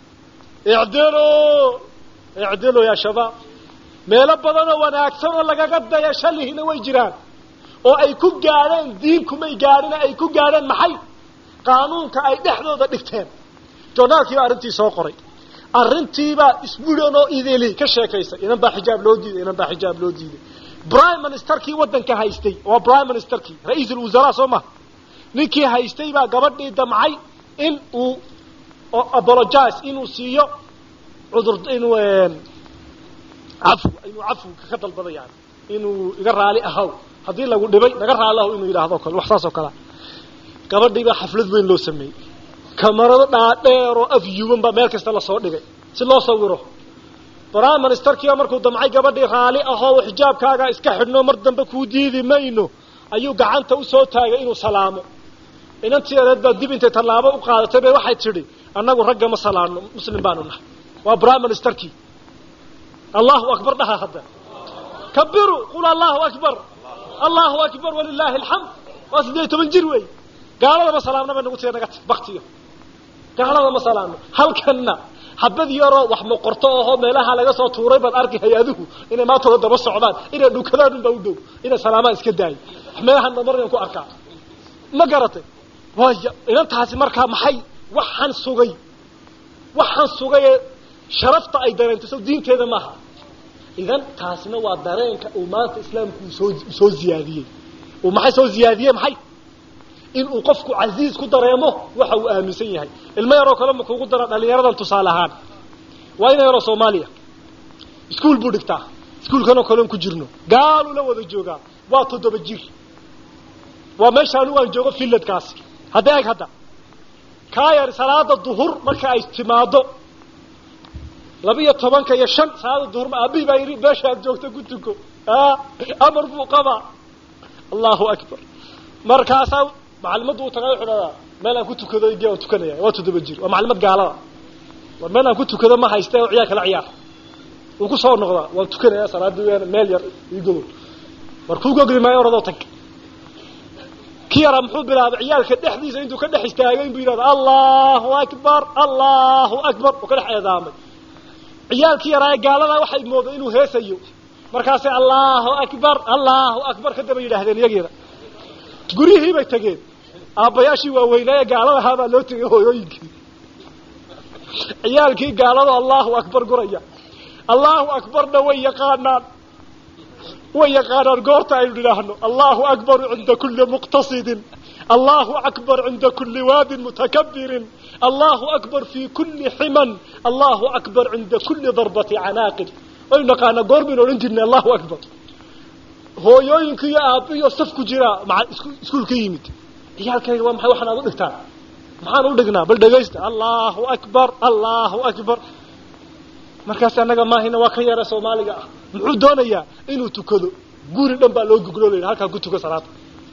icdilo icdilo yaa shabaab meelo badanoo wanaagsan oo lagaga daya shalihina way jiraan oo ay ku gaadheen diinkumay gaadhina ay ku gaadheen maxay qaanuunka ay dhexdooda dhigteen journaalkii baa arrintii soo qoray arrintiibaa isbudan oo idili ka sheekaysay inan baa xijaab loo diiday inan baa xijaab loo diiday prime ministerkii waddanka haystay waa prime ministerkii ra-iisul wasaraa soo maha ninkii haystay baa gabadhii damcay in uu apologize inuu siiyo cudur inuu cafu inuu cafwka ka dalbado yani inuu iga raali ahaw haddii lagu dhibay naga raali ahaw inuu yidhaahdo kale wax saas oo kalea gabadhii baa xaflad weyn loo sameeyey kamarado dhaadheer oo af yuban baa meel kasta lasoo dhigay si loo sawiro prime ministerkiiba markuu damcay gabadhii raali ahoo xijaabkaaga iska xidhno mar dambe kuu diidi mayno ayuu gacanta usoo taagay inuu salaamo inantii areed baa dib intay tallaabo u qaadatay bay waxay tidhi annagu ragga ma salaano muslim baanu nahay waa prime ministerkii allahu akbar dhaha hadda kabiru qul allahu akbar allahu akbar walilaahi alxamd waa siddeed iyo toban jir wey gaalada ma salaamna bay nagu tiga naga ti baktiyo gaalada ma salaamno halkanna habad yaroo wax moqorto ahoo meelaha laga soo tuuray baad arki hay-aduhu inay maantooda daba socdaan inay dhukadaan unbaa u dhow inay salaamaan iska daayo meelahana markan ku arkaa ma garatay waaya inantaasi markaa maxay waxaan sugay waxaan sugay ee sharafta ay dareento so diinteeda maaha idan taasina waa dareenka uu maanta islaamku usoo usoo ziyaadiyey uu maxay soo ziyaadiyey maxay inuu qofku casiiz ku dareemo waxa uu aaminsan yahay ilmo yaroo kale ma kugu dara dhalinyaradan tusaale ahaan waa ina yaroo soomaaliya iskuol buu dhigtaa iskuolkanoo kaleon ku jirno gaaluu la wada joogaa waa toddoba jir waa meesha anigu aan joogo filladkaasi hadda eg hadda kaa yar salaada duhur marka ay timaado laba-iyo tobanka iyo shan salaada duhur aabihii baa yidhi meesha aad joogto ku tuko a amar buu qabaa allahu akbar markaasaa macalimaddu u tagaa wuxuu dhadaa meel aan ku tukado gee aan tukanaya waa toddoba jir waa macalimad gaalada war meel aan ku tukado ma hayste oo ciyaar kala ciyaar wuu ku soo noqdaa waan tukanaya salaadii weyaan meel yar ii gogol war kuu gogli maayo oradoo tag ki yaraa muxuu bilaabay ciyaalka dhexdiisa intuu ka dhex istaagay inbuu yidhahda allahu akbar allahu akbar oo ka dhex eedaamay ciyaalkii yaraa ee gaaladaa waxay mooda inuu heesayo markaasay allahu akbar allahu akbar ka daba yidhaahdeen iyagiina guryihii bay tegeen aabbayaashii waaweynaaye gaaladahaa baa loo tegay hooyooyinkii ciyaalkii gaalada allahu akbar guraya allahu akbarna way yaqaanaan way yaqaanaan goorta aynu idhaahno allahu akbaru cinda kuli muqtasidin allahu akbar cinda kuli waadin mutakabirin allahu akbar fi kuli ximan allahu akbar cinda kuli darbati canaaqin waynu naqaanaa goor baynu odhan jirnay allahu akbar hooyooyinka iyo aabbiyo saf ku jiraa maa iskuul ka yimid ciyaalkayga waa maxay waxaan aad u dhigtaan maxaan u dhignaa bal dhegaysta allahu akbar allahu akbar markaas annaga maahina waa ka yara soomaaliga ah muxuu doonayaa inuu tukado guri dhan baa loo gugloolaya halkaa ku tuko salaada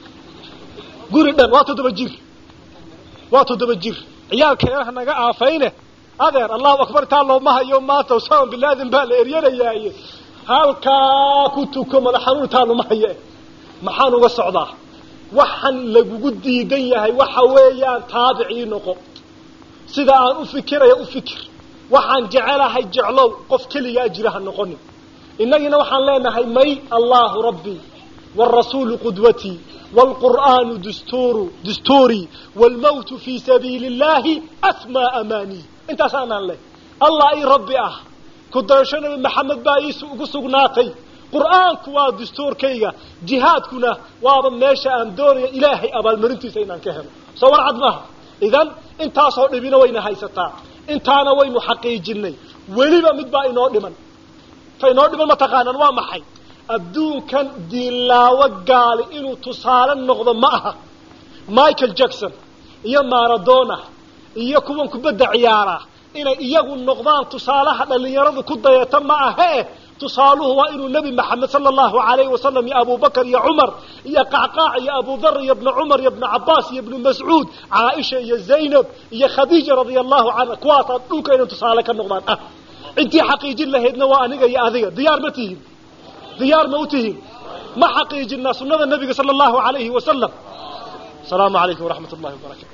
guri dhan waa toddoba jir waa toddoba jir ciyaalkeena hanaga aafayne adeer allahu akbar taa looma hayo maanta usama bilaadin baa la eryanayaaye halkaa ku tuko madax xanuun taa loma haye maxaan uga socdaa waxaan lagugu diidan yahay waxa weeyaan taabicii noqo sida aan u fikiraya u fikir waxaan jecelahay jeclow qof keligaa jira ha noqonin innagina waxaan leenahay may allahu rabbii wاrasuulu qudwatii wاlqur'aanu dusturu dastuurii wاlmawtu fii sabiili اllahi asmaa amaanii intaasaanaan leh allah ii rabbi ah ku dayasho nabi maxamed baa ii ugu sugnaatay qur'aanku waa dastuurkayga jihaadkuna waaba meesha aan doonaya ilaahay abaalmarintiisa inaan ka helo soo war cad maaha idan intaasoo dhibina wayna haysataa intaana waynu xaqiijinay weliba mid baa inoo dhiman ta inoo dhiman mataqaanaan waa maxay adduunkan diinlaawo gaali inuu tusaale noqdo ma aha michael jackson iyo maradona iyo kuwan kubadda ciyaara inay iyagu noqdaan tusaalaha dhalinyaradu ku dayato ma ahee tusaaluhu waa inuu nebi maxamed sala allahu alayhi wasalam iyo abubakar iyo cumar iyo qacqaac iyo abudar iyo ibna cumar iyo ibna cabaas iyo ibnu mascuud caaisha iyo zaynab iyo khadiija radia allahu canha kuwaasaa dhulka inay tusaale ka noqdaan ah intii xaqiijin lahaydna waa aniga iyo adiga diyaar ma tihin diyaar ma u tihin ma xaqiijinaa sunada nabiga sala allahu alayhi wasalam asalaamu calaykum waraxmat ullahi wabarakatu